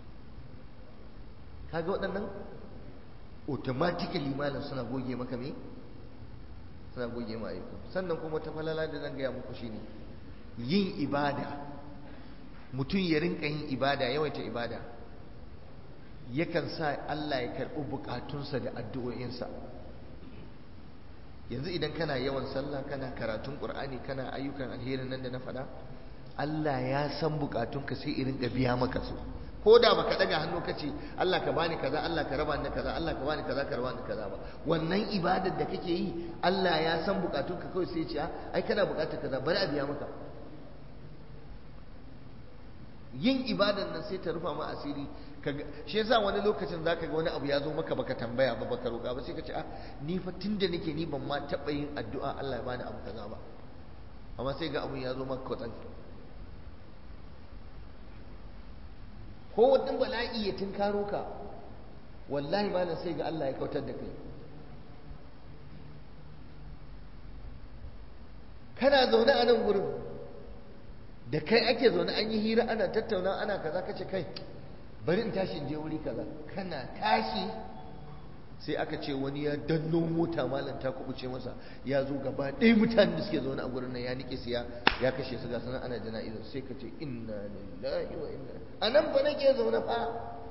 kaga waɗannan automatically malam suna goge maka me suna goge ma ayyuka sannan kuma ta falala da zan gaya muku shine yin ibada mutum ya rinka yin ibada yawaita ibada yakan sa Allah ya karɓi bukatunsa da addu'o'insa yanzu idan kana yawan sallah kana karatun qur'ani kana ayyukan alherin nan da na faɗa Allah ya san bukatunka sai irin ka biya maka su ko da baka daga hannu kace Allah ka bani kaza Allah ka raba ni kaza Allah ka bani kaza ka raba ni kaza ba wannan ibadar da kake yi Allah ya san bukatunka kawai sai ya ce ai kana bukatar kaza bari a biya maka yin ibadan nan sai ta rufa ma asiri shi yasa wani lokacin zaka ga wani abu ya zo maka baka tambaya ba baka roƙa ba sai ka ce ah ni fa tunda nake ni ban ma taɓa yin addu'a Allah ya bani abu kaza ba amma sai ga abun ya zo maka kwatsan ko wani bala'i ya tunkaro ka wallahi malam sai ga Allah ya kautar da kai kana zaune a nan gurin da kai ake zaune an yi hira ana tattauna ana kaza kace kai bari in tashi in je wuri kaza kana tashi sai aka ce wani ya danno mota malam ta kubuce masa ya zo gaba ɗaya mutanen da suke zaune a gurin nan ya nike su ya ya kashe su ga sanan ana jana'izar sai ka ce inna lillahi wa inna a nan fa nake zaune fa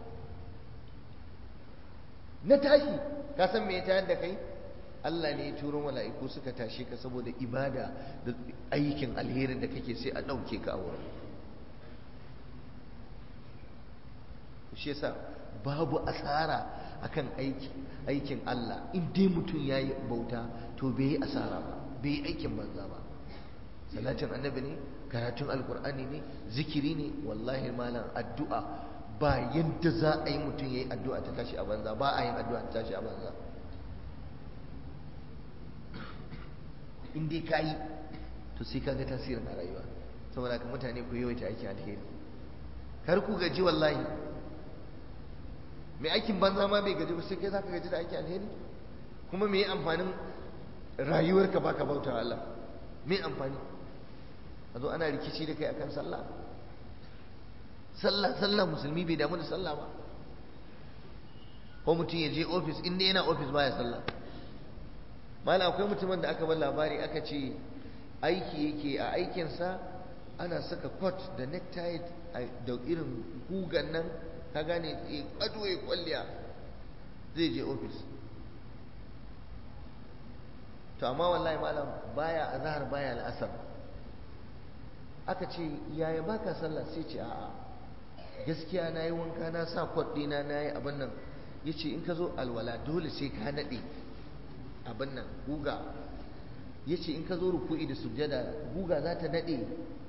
na tashi ka san me ya tayar da kai Allah ne ya turo mala'iku suka tashe ka saboda ibada da aikin alherin da kake sai a ɗauke ka a wurin shi yasa babu asara akan aiki aikin Allah in dai mutum ya yi bauta to bai yi asara ba bai yi aikin banza ba salatin annabi ne karatun alkur'ani ne zikiri ne wallahi malam addu'a ba yadda za a yi mutum ya yi addu'a ta tashi a banza ba a yin addu'a ta tashi a banza in dai ka yi to sai ka ga tasirin a rayuwa saboda ka mutane ku yawaita aiki alheri kar ku gaji wallahi mai aikin banza ma bai gaji ba sai kai za ka gaji da aiki alheri kuma me amfanin rayuwarka baka bauta Allah me amfani a zo ana rikici da kai akan sallah sallah sallah musulmi bai damu da sallah ba ko mutum ya je ofis inda yana ofis baya sallah mala akwai mutumin da aka bar labari aka ce aiki yake a aikinsa ana saka coat da necktie da irin gugan nan ka gane ya kwado ya kwalliya zai je ofis to amma wallahi malam baya azhar baya al'asar aka ce yaya baka sallah sai ce a'a gaskiya na yi wanka na sa kwat ɗina na yi abin nan ya ce in ka zo alwala dole sai ka naɗe abin nan guga ya ce in ka zo ruku'i da sujjada guga za ta naɗe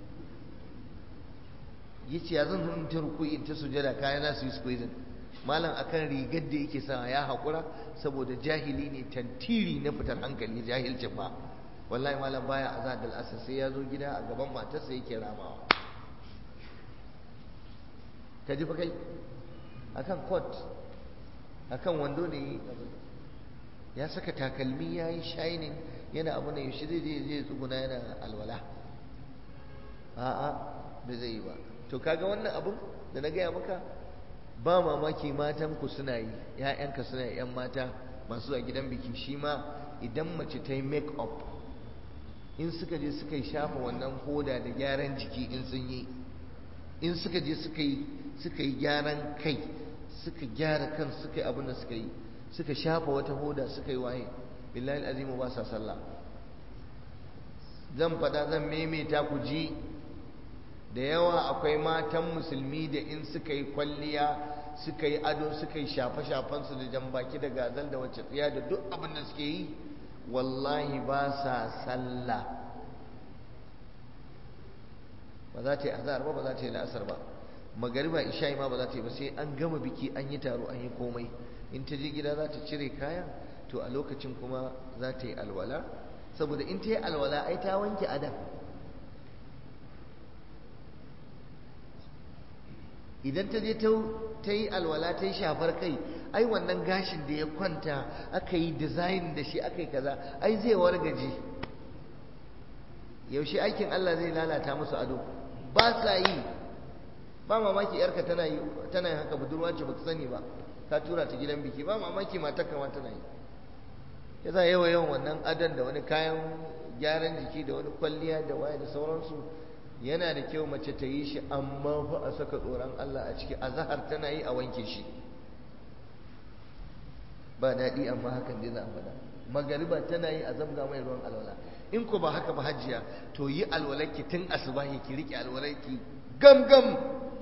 ya ce ya zan zo in ta ruku'i in ta sujjada kayan za su yi squeezing malam akan rigar da yake sa ya haƙura saboda jahili ne tantiri na fitar hankali jahilcin ba wallahi malam baya azad al-asr sai ya zo gida a gaban matarsa yake ramawa ka ji fa kai akan coat akan wando ne ya saka takalmi ya yi shining yana abu na yaushe zai je zai tsuguna yana alwala a'a bai zai yi ba to kaga wannan abun da na gaya maka ba mamaki matan ku suna yi ƴaƴanka suna yi ƴan mata masu a gidan biki shi ma idan mace ta yi make up in suka je suka yi shafa wannan hoda da gyaran jiki in sun yi in suka je suka yi suka yi gyaran kai suka gyara kan suka yi abin da suka yi suka shafa wata hoda suka yi waye billahi azimu ba sa sallah zan faɗa zan maimaita ku ji da yawa akwai matan musulmi da in suka yi kwalliya suka yi ado suka yi shafe-shafensu da jan baki da gazal da wacce tsiya da duk abin da suke yi wallahi ba sa sallah ba za ta yi azhar ba ba za ta yi la'asar ba magariba isha'i ma ba za ta yi ba sai an gama biki an yi taro an yi komai in ta je gida za ta cire kaya to a lokacin kuma za ta yi alwala saboda in ta yi alwala ai ta wanke adam idan ta je ta yi alwala ta yi shafar kai ai wannan gashin da ya kwanta aka yi design da shi aka yi kaza ai zai wargaje yaushe aikin Allah zai lalata musu ado ba sa yi ba mamaki yarka tana yi tana haka budurwa ce baka sani ba ka tura ta gidan biki ba mamaki matar kama tana yi yasa yawa yawan wannan adon da wani kayan gyaran jiki da wani kwalliya da waye da sauransu yana da kyau mace ta yi shi amma fa a saka tsoron Allah a ciki azhar tana yi a wanke shi ba daɗi amma hakan dai za a faɗa magariba tana yi a zabga mai ruwan alwala in ko ba haka ba hajjiya to yi alwalarki tun asubahi ki riƙe alwalarki gam gam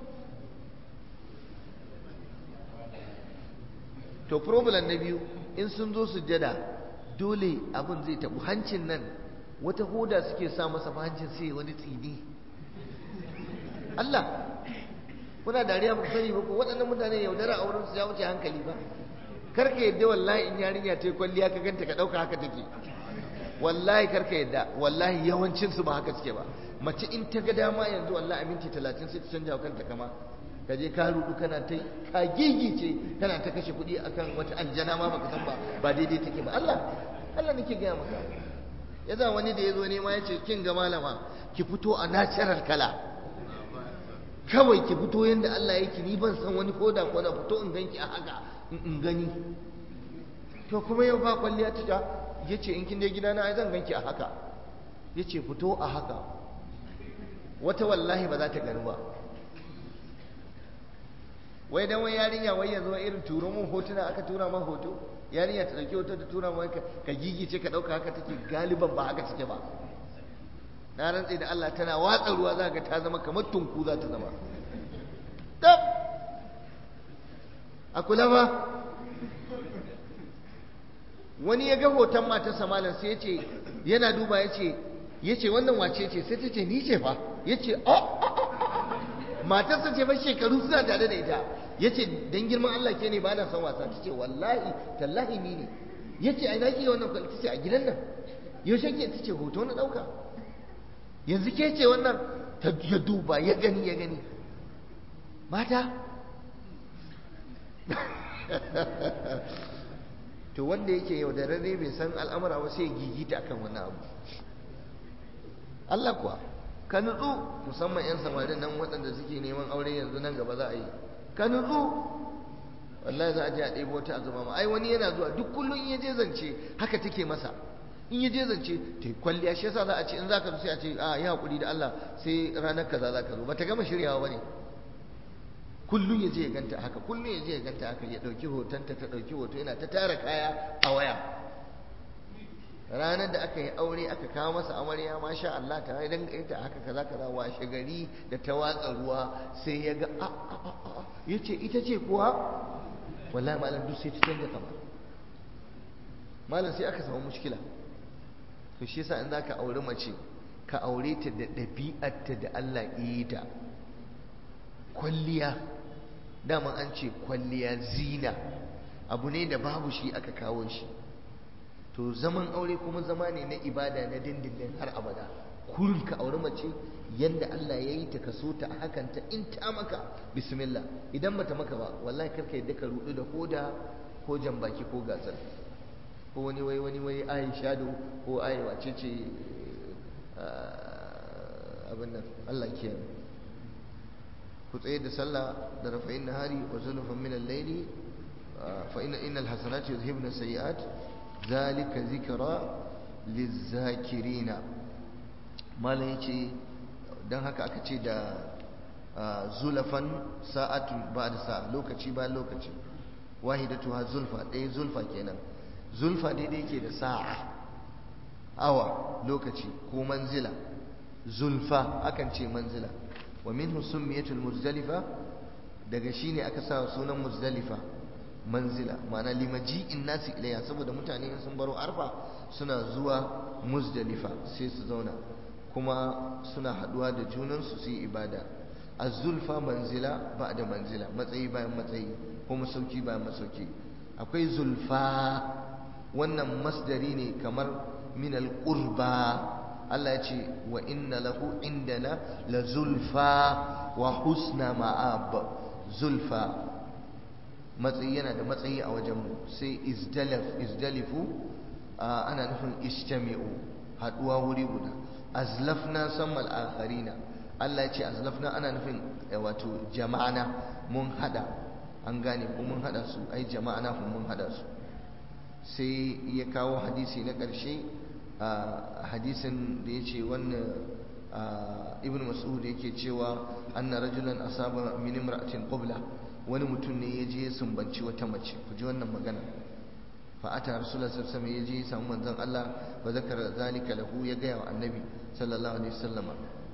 to problem na biyu in sun zo sujjada dole abin zai tabu hancin nan wata hoda suke sa masa hancin sai wani tsini Allah kuna dariya ba ku sani ba ko waɗannan mutane yaudara a wurin su ya wuce hankali ba kar ka yadda wallahi in yarinya ta yi kwalliya ka ganta ka ɗauka haka take wallahi kar ka yadda wallahi yawancin su ba haka suke ba mace in ta ga dama yanzu wallahi a minti talatin sai ta canja wa kanta kama ka je ka rudu kana ta ka gigice kana ta kashe kuɗi akan wata aljana ma baka san ba ba daidai take ba Allah Allah nake gaya maka ya za wani da ya zo nema ya ce kin ga malama ki fito a natural kala kawai ki fito yadda Allah yake ni ban san wani koda ko da fito in ganki a haka in gani to kuma yau ba kwalliya ta ya ce in kin dai gidana ai zan ganki a haka ya ce fito a haka wata wallahi ba za ta gani ba wai dan wai yarinya wai yanzu irin turo mun hotuna aka tura man hoto yarinya ta dauki hoto ta tura man ka gigice ka dauka haka take galiban ba haka take ba na rantse da Allah tana watsa ruwa za ga ta zama kamar tunku za ta zama tab a kula ba wani ya ga hoton matarsa malam sai ya ce yana duba ya ce ya ce wannan wace ce sai ta ce ni ce fa ya ce matarsa ce fa shekaru suna tare da ita ya ce don girman Allah ke ne ba na son wasa ta ce wallahi tallahi ni ne ya ce ai na ke wannan kwalli ta ce a gidan nan yaushe ke ta ce hoto na ɗauka yanzu ke ce wannan ta ya duba ya gani ya gani mata to wanda yake yaudararre bai san al'amura ba sai ya gigita akan wannan abu Allah kuwa ka nutsu musamman 'yan samarin nan waɗanda suke neman aure yanzu nan gaba za a yi ka nutsu wallahi za a je a ɗebo ta a zama ma ai wani yana zuwa duk kullum in ya je zance haka take masa in ya je zance ta kwalliya shi yasa za a ce in za ka zo sai a ce a yi haƙuri da Allah sai ranar kaza za ka zo ba ta gama shiryawa ba ne kullum ya je ya ganta haka kullum ya je ya ganta haka ya ɗauki hotonta ta ɗauki hoto yana ta tara kaya a waya ranar da aka yi aure aka kawo masa amarya masha Allah ta yi danga ita haka kaza kaza washe gari da ta watsa ruwa sai ya ga a a a ya ce ita ce kuwa wallahi malam duk sai ta canza kama malam sai aka samu mushkila to shi yasa in zaka aure mace ka aure ta da ɗabi'arta da Allah yi ta kwalliya dama an ce kwalliya zina abu ne da babu shi aka kawo shi to zaman aure kuma zama ne na ibada na dindindin har abada kurin ka aure mace yanda Allah ya yi ta kaso ta hakan ta in ta maka bismillah idan bata maka ba wallahi karka yadda ka rudu da hoda ko jambaki ko gasar ko wani wai wani wai ayi shado ko ayi wace ce abin nan Allah kiyaye ku tsaye da sallah da rafa'in nahari wa zulfan min al-layli fa inna innal hasanati yuzhibna sayiat zalika zikra lizakirina malam yace dan haka aka ce da zulafan sa'atun ba'da sa'a lokaci bayan lokaci wahidatuha zulfa ɗaya zulfa kenan zulfa daidai yake da sa'a awa lokaci ko manzila zulfa akan ce manzila wa minhu summiyatul muzdalifa daga shine aka sa sunan muzdalifa manzila ma'ana limaji'in nasi ilayya saboda mutane sun baro arfa suna zuwa muzdalifa sai su zauna kuma suna haduwa da junansu su yi ibada az-zulfa manzila ba'da manzila matsayi bayan matsayi ko masauki bayan masauki akwai zulfa wannan masdari ne kamar min al-qurba Allah ya ce wa inna lahu indana la zulfa wa husna ma'ab zulfa matsayi yana da matsayi a wajenmu sai izdalaf izdalifu ana nufin istami'u haduwa wuri guda azlafna sammal akharina Allah ya ce azlafna ana nufin wato jama'ana mun hada an gane ko mun hada su ai jama'ana ko mun hada su sai ya kawo hadisi na ƙarshe hadisin da ya ce wannan ibn mas'ud yake cewa anna rajulan asaba min imra'atin qabla wani mutum ne ya je ya sumbanci wata mace ku ji wannan magana fa ata rasulullah sallallahu alaihi wasallam ya je ya samu manzon Allah fa zakara zalika lahu ya ga wa annabi sallallahu alaihi wasallama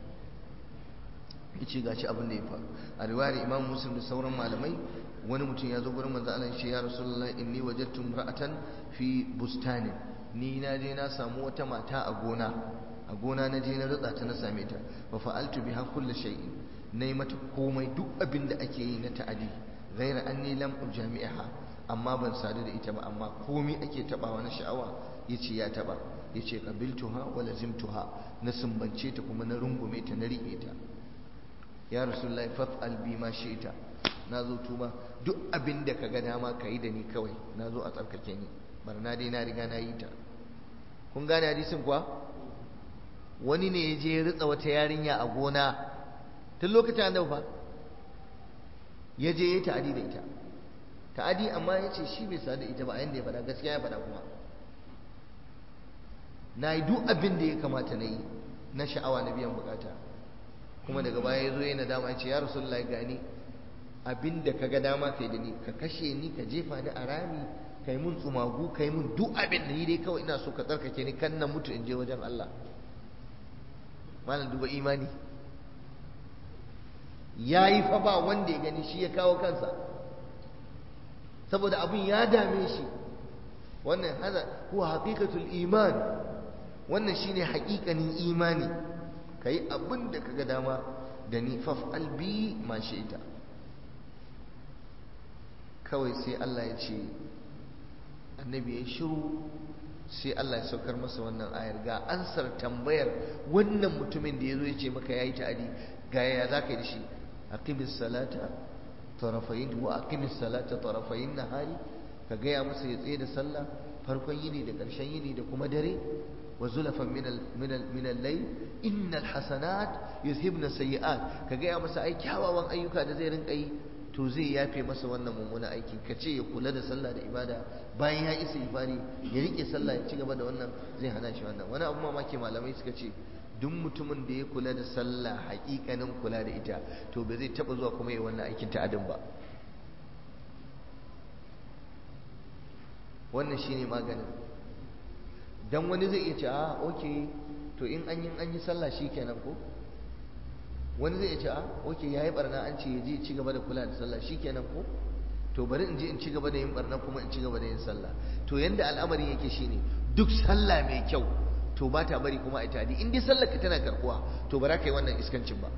yace gashi abin da ya faru a riwayar imam muslim da sauran malamai wani mutum ya zo gurin manzon Allah ya ce ya rasulullah inni wajadtu imra'atan fi bustani ni na je na samu wata mata a gona a gona na je na rutsa ta na same ta fa fa'altu biha kullu shay'in na yi mata komai duk abin da ake yi na ta'adi gaira an ni lam jami'a amma ban sadu da ita ba amma komai ake tabawa na sha'awa yace ya taba yace qabiltuha wa lazimtuha na sumbance ta kuma na rungume ta na rike ta ya rasulullahi faf'al bi ma shi'ta nazo tuba duk abin da kaga dama kai da ni kawai nazo a tsarkake ni barna dai na riga na yi ta kun gane hadisin kuwa wani ne ya je ya ritsa wata yarinya a gona tun lokacin annabi fa ya je ya ta'adi da ita ta'adi amma ya ce shi bai sa da ita ba a yanda ya faɗa gaskiya ya faɗa kuma na yi duk abin da ya kamata na yi na sha'awa na biyan bukata kuma daga baya ya zo yana dama ya ce ya rasulullahi gani abin da ka ga dama kai da ni ka kashe ni ka jefa ni a rami kai mun tsumagu kai mun duk abin da ni dai kawai ina so ka tsarkake ni kan na mutu in je wajen Allah malam duba imani ya yi fa ba wanda ya gani shi ya kawo kansa saboda abin ya dame shi wannan hada huwa haqiqatul iman wannan shine haƙiƙanin imani kai abin da kaga dama da ni faf'al bi ma shi'ta kawai sai Allah ya ce annabi ya shiru sai Allah ya saukar masa wannan ayar ga ansar tambayar wannan mutumin da ya zo ya ce maka ya yi ta'adi ga yaya za ka yi da shi aqimis salata tarafayin wa aqimis salata tarafayin nahari ka gaya masa ya tsaye da sallah farkon yini da ƙarshen yini da kuma dare wa zulafan min al-layl innal hasanat yuzhibna sayyi'at ka gaya masa ai kyawawan ayyuka da zai rinka yi to zai yafe masa wannan mummunan aikin ka ce ya kula da sallah da ibada bayan ya isa ifari ya rike sallah ya ci gaba da wannan zai hana shi wannan wani abu mamaki malamai suka ce duk mutumin da ya kula da sallah hakikanin kula da ita to ba zai taba zuwa kuma yi wannan aikin ta'adin ba wannan shine maganin dan wani zai iya ce a okay to in an yi an yi sallah shikenan ko wani zai ce a oke ya yi barna an ce ya je ci gaba da kula da sallah shi kenan ko to bari in je in ci gaba da yin barna kuma in ci gaba da yin sallah to yanda al'amarin yake shine duk sallah mai kyau to ba ta bari kuma a tadi in dai sallar ka tana karkuwa to ba za ka yi wannan iskancin ba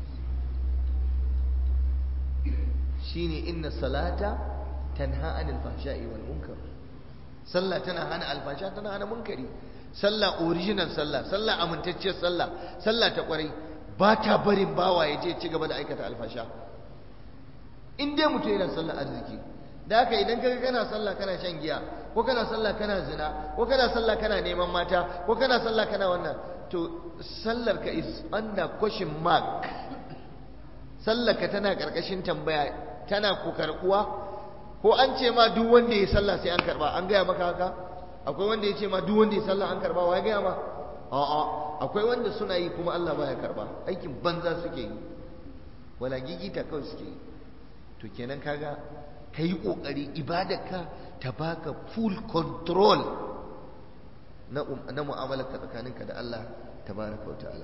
shine inna salata tanha anil fahsha'i wal munkar sallah tana hana alfasha tana hana munkari sallah original sallah sallah amintacciyar sallah sallah ta kwarai ba ta barin bawa ya je ci gaba da aikata alfasha in dai mutum yana sallar arziki da haka idan kaga kana sallah kana shan giya ko kana sallah kana zina ko kana sallah kana neman mata ko kana sallah kana wannan to sallar ka is under question mark sallar ka tana karkashin tambaya tana ko karkuwa ko an ce ma duk wanda ya sallah sai an karba an gaya maka haka akwai wanda ya ce ma duk wanda ya sallah an karba wa ya gaya ma a'a akwai wanda suna yi kuma Allah baya karba aikin banza suke yi wala gigita kawai suke yi to kenan kaga ka yi ƙoƙari ibadarka ta baka full control na na mu'amalarka tsakaninka da Allah tabaraka wa ta'ala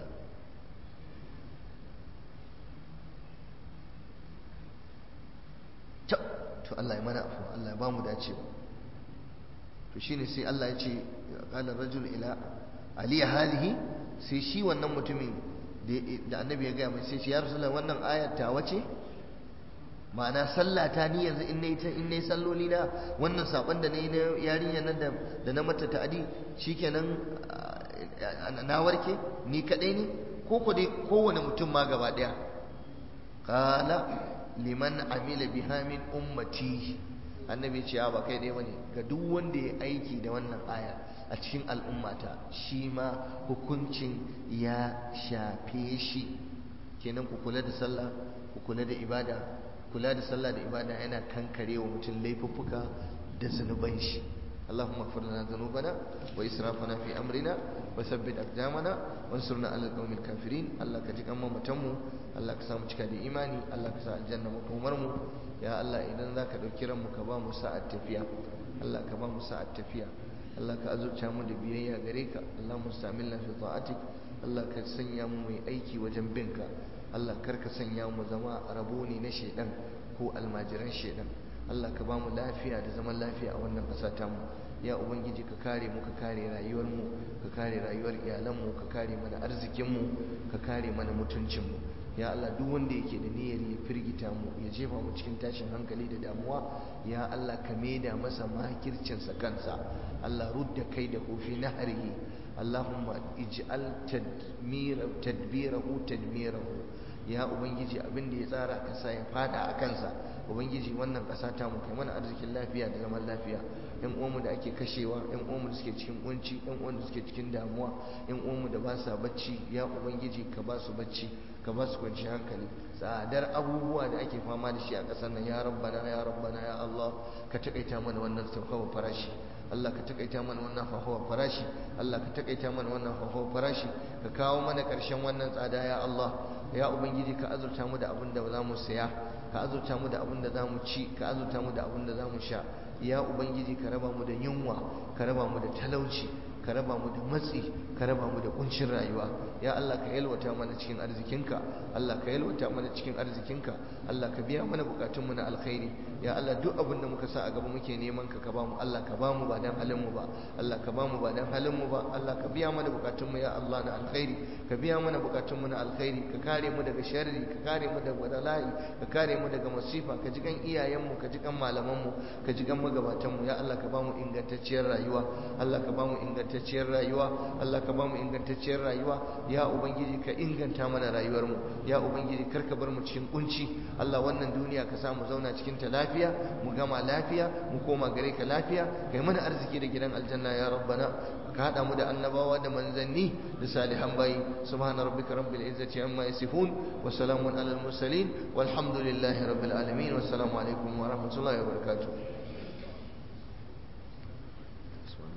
to Allah ya mana afu Allah ya bamu dacewa to shine sai Allah ya ce qala rajul ila aliya halihi sai shi wannan mutumin da annabi ya gaya mai sai ce ya rasulullah wannan ayar ta wace ma'ana sallah ta ni yanzu in nayi in nayi salloli na wannan sakon da nayi na yarinya nan da da na mata ta'adi shikenan na warke ni kadai ne ko ko dai kowane mutum ma gaba daya qala liman amila biha min ummati annabi ce ba kai dai bane ga duk wanda ya aiki da wannan aya a cikin al'ummata shi ma hukuncin ya shafe shi kenan ku kula da sallah ku kula da ibada kula da sallah da ibada yana kankare wa mutum laifuffuka da zunuban shi اللهم اغفر لنا ذنوبنا وإسرافنا في أمرنا وثبت أقدامنا وانصرنا على القوم الكافرين الله كجيك أما متمو الله كسام cika da imani Allah ka sa aljanna makomar mu ya Allah idan zaka dauki ran mu ka ba mu sa'at tafiya Allah ka ba mu sa'at tafiya Allah ka azurta mu da biyayya gare ka Allah mustamilna fi ta'atik Allah ka sanya mu mai aiki wajen binka Allah kar ka sanya mu zama rabo ne na shedan ko almajiran shedan Allah ka ba mu lafiya da zaman lafiya a wannan ƙasa ta mu ya ubangiji ka kare mu ka kare rayuwar mu ka kare rayuwar iyalan mu ka kare mana arzikin mu ka kare mana mutuncin mu ya Allah duk wanda yake da niyyar ya firgita mu ya jefa mu cikin tashin hankali da damuwa ya Allah ka maida masa makircinsa kansa Allah rudda kai da hufi na harihi Allahumma ij'al tadmira tadbirahu tadmirahu ya ubangiji abin da ya tsara kasa ya fada a kansa ubangiji wannan kasa ta mu kai mana arzikin lafiya da zaman lafiya yan uwanmu da ake kashewa yan uwanmu da suke cikin kunci yan uwanmu da suke cikin damuwa yan uwanmu da ba sa bacci ya ubangiji ka ba su bacci ka ba su kwanci hankali tsadar abubuwa da ake fama da shi a ƙasar nan ya rabbana ya rabbana ya Allah ka takaita mana wannan sauƙawa farashi Allah ka takaita mana wannan hauhawar farashi Allah ka takaita mana wannan hauhawar farashi ka kawo mana ƙarshen wannan tsada ya Allah ya ubangiji ka azurta mu da abin da za mu saya ka azurta mu da abin da za mu ci ka azurta mu da abin da za mu sha ya ubangiji ka raba mu da yunwa ka raba mu da talauci ka raba mu da matsi ka raba mu da kuncin rayuwa ya Allah ka yalwata mana cikin arzikinka Allah ka yalwata mana cikin arzikinka Allah ka biya mana bukatunmu na alkhairi ya Allah duk abin da muka sa a gaba muke neman ka ka ba mu Allah ka ba mu ba dan halin mu ba Allah ka ba mu ba dan halin mu ba Allah ka biya mana bukatunmu ya Allah na alkhairi ka biya mana bukatunmu na alkhairi ka kare mu daga sharri ka kare mu daga bala'i ka kare mu daga masifa ka ji kan iyayenmu ka ji kan malamanmu ka ji kan magabatanmu ya Allah ka ba mu ingantacciyar rayuwa Allah ka ba mu ingantacciyar rayuwa Allah ka ba mu ingantacciyar rayuwa ya ubangiji ka inganta mana rayuwarmu ya ubangiji kar ka bar mu cikin kunci Allah wannan duniya ka sa mu zauna cikin ta lafiya mu gama lafiya mu koma gare ka lafiya kai mana arziki da gidan aljanna ya rabbana ka hada mu da annabawa da manzanni da salihan bayi subhana rabbika rabbil izzati amma yasifun wa salamun alal mursalin walhamdulillahi rabbil alamin wassalamu alaikum wa rahmatullahi wa barakatuh